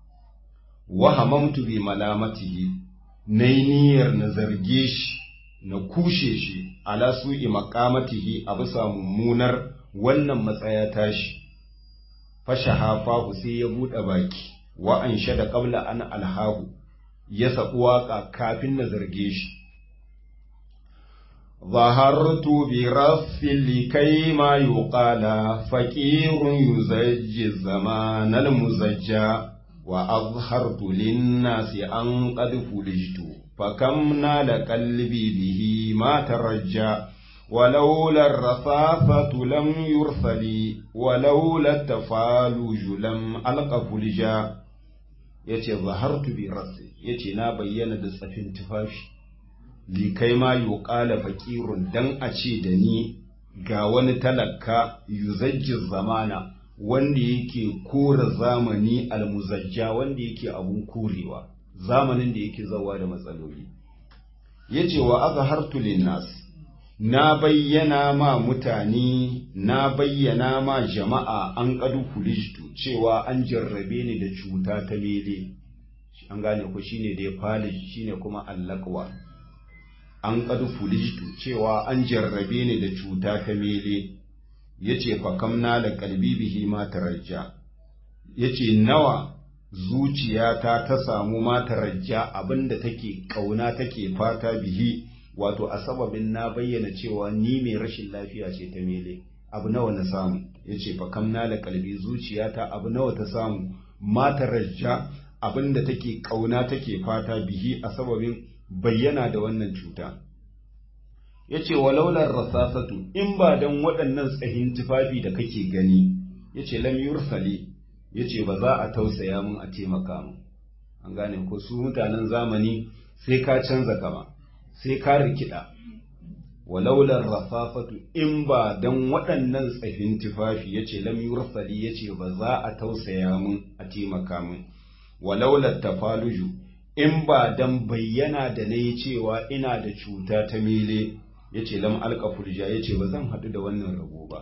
wa hamamtu bi malamatihi nayi niyyar na zarge shi na kushe shi ala su'i maqamatihi a bisa mummunar wannan matsaya tashi fashahafahu sai ya buɗe baki wa an shada qabla an alhahu ya sabu waka kafin na zarge shi ظهرت برف لكي ما يقال فقير يزجي الزمان المزجى وأظهرت للناس أن قد فلجت فكم نال قلبي به ما ترجى ولولا الرصافة لم يرسلي ولولا التفالج لم ألق فلجا yace zahartu bi rasi yace na bayyana da tsafin tufafi li kai ma yuqala faqirun dan a ce da ni ga wani talaka yuzajji zamana wanda yake kora zamani almuzajja wanda yake abun korewa zamanin da yake zawa da matsaloli yace wa azhartu linnas na bayyana ma mutane na bayyana ma jama'a an kadu kulijtu cewa an jarrabe ni da cuta ta mele an gane ku shine da ya fali shine kuma allakwa an kadu kulijtu cewa an jarrabe ni da cuta ta mele yace fa kamna da kalbi bihi ma tarajja yace nawa zuciyata ta samu ma tarajja abinda take kauna take fata bihi wato a sababin na bayyana cewa ni mai rashin lafiya ce ta mele abu nawa na samu yace fa kamna da kalbi zuciyata abu nawa ta samu ma tarajja abinda take kauna take fata bihi a sababin bayyana da wannan cuta ya ce walaular rasasatu in ba don waɗannan tsahin tufafi da kake gani ya ce lam yursali ya ce ba za a tausaya mun a taimaka mu an gane ko su mutanen zamani sai ka canza kama sai ka rikida walaular rasasatu in ba don waɗannan tsahin tufafi ya ce lam yursali ya ce ba za a tausaya mun a taimaka mun walaular tafaluju in ba don bayyana da na yi cewa ina da cuta ta mele ya ce lam alka furja ya ce ba zan haɗu da wannan rabo ba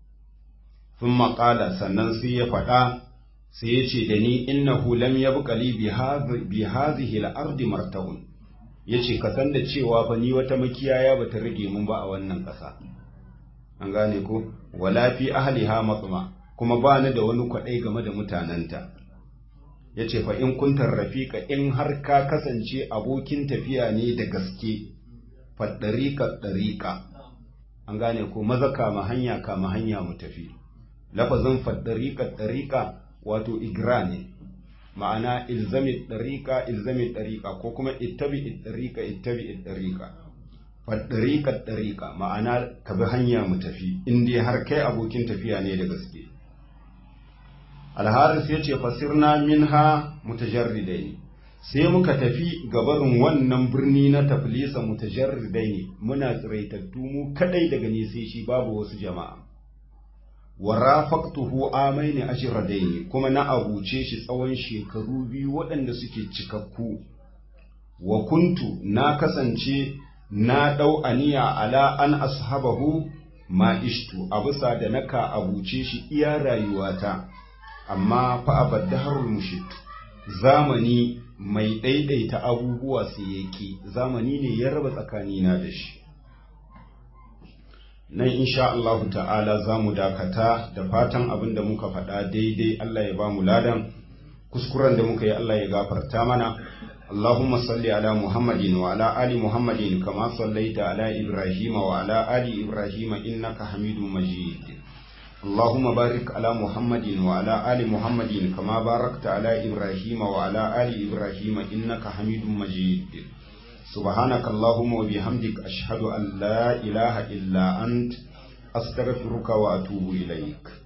sun maƙala sannan sai ya faɗa sai ya ce da ni innahu lam ya buƙali bi hazihi al'ardi martahun ya ce ka san da cewa fa ni wata makiyaya ba ta rage mun ba a wannan ƙasa an gane ko wala fi ahliha matsuma kuma ba ni da wani kwaɗai game da mutanenta ya ce fa in kuntar rafiƙa in har ka kasance abokin tafiya ne da gaske faɗariƙa ɗariƙa an gane ko maza kama hanya kama hanya mu tafi lafazin faɗariƙa ɗariƙa wato igra ne ma'ana ilzami ɗariƙa ilzami ɗariƙa ko kuma ittabi ɗariƙa ittabi ɗariƙa faɗariƙa ɗariƙa ma'ana ka bi hanya mu tafi in dai har kai abokin tafiya ne da gaske alharis ya ce fasirna minha mutajarridai ne sai muka tafi gabarin wannan birni na taflisa mutajarridai ne muna tsiraitattu mu kadai daga ne sai shi babu wasu jama'a wa rafaqtuhu amaini ajradaini kuma na abuce shi tsawon shekaru biyu waɗanda suke cikakku wa kuntu na kasance na dau aniya ala an ashabahu ma ishtu a bisa da naka abuce shi iya rayuwata amma fa abaddaharul mushit zamani mai ɗaiɗaita abubuwa su yake zamani ne ya raba tsakanina da shi nan insha Allah ta'ala za mu dakata da fatan abin da muka faɗa daidai Allah ya ba mu ladan kuskuren da muka yi Allah ya gafarta mana اللهم صل على محمد وعلى آل محمد كما صليت على إبراهيم وعلى آل إبراهيم إنك حميد مجيد اللهم بارك على محمد وعلى آل محمد كما باركت على إبراهيم وعلى آل إبراهيم إنك حميد مجيد سبحانك اللهم وبحمدك أشهد أن لا إله إلا أنت أستغفرك وأتوب إليك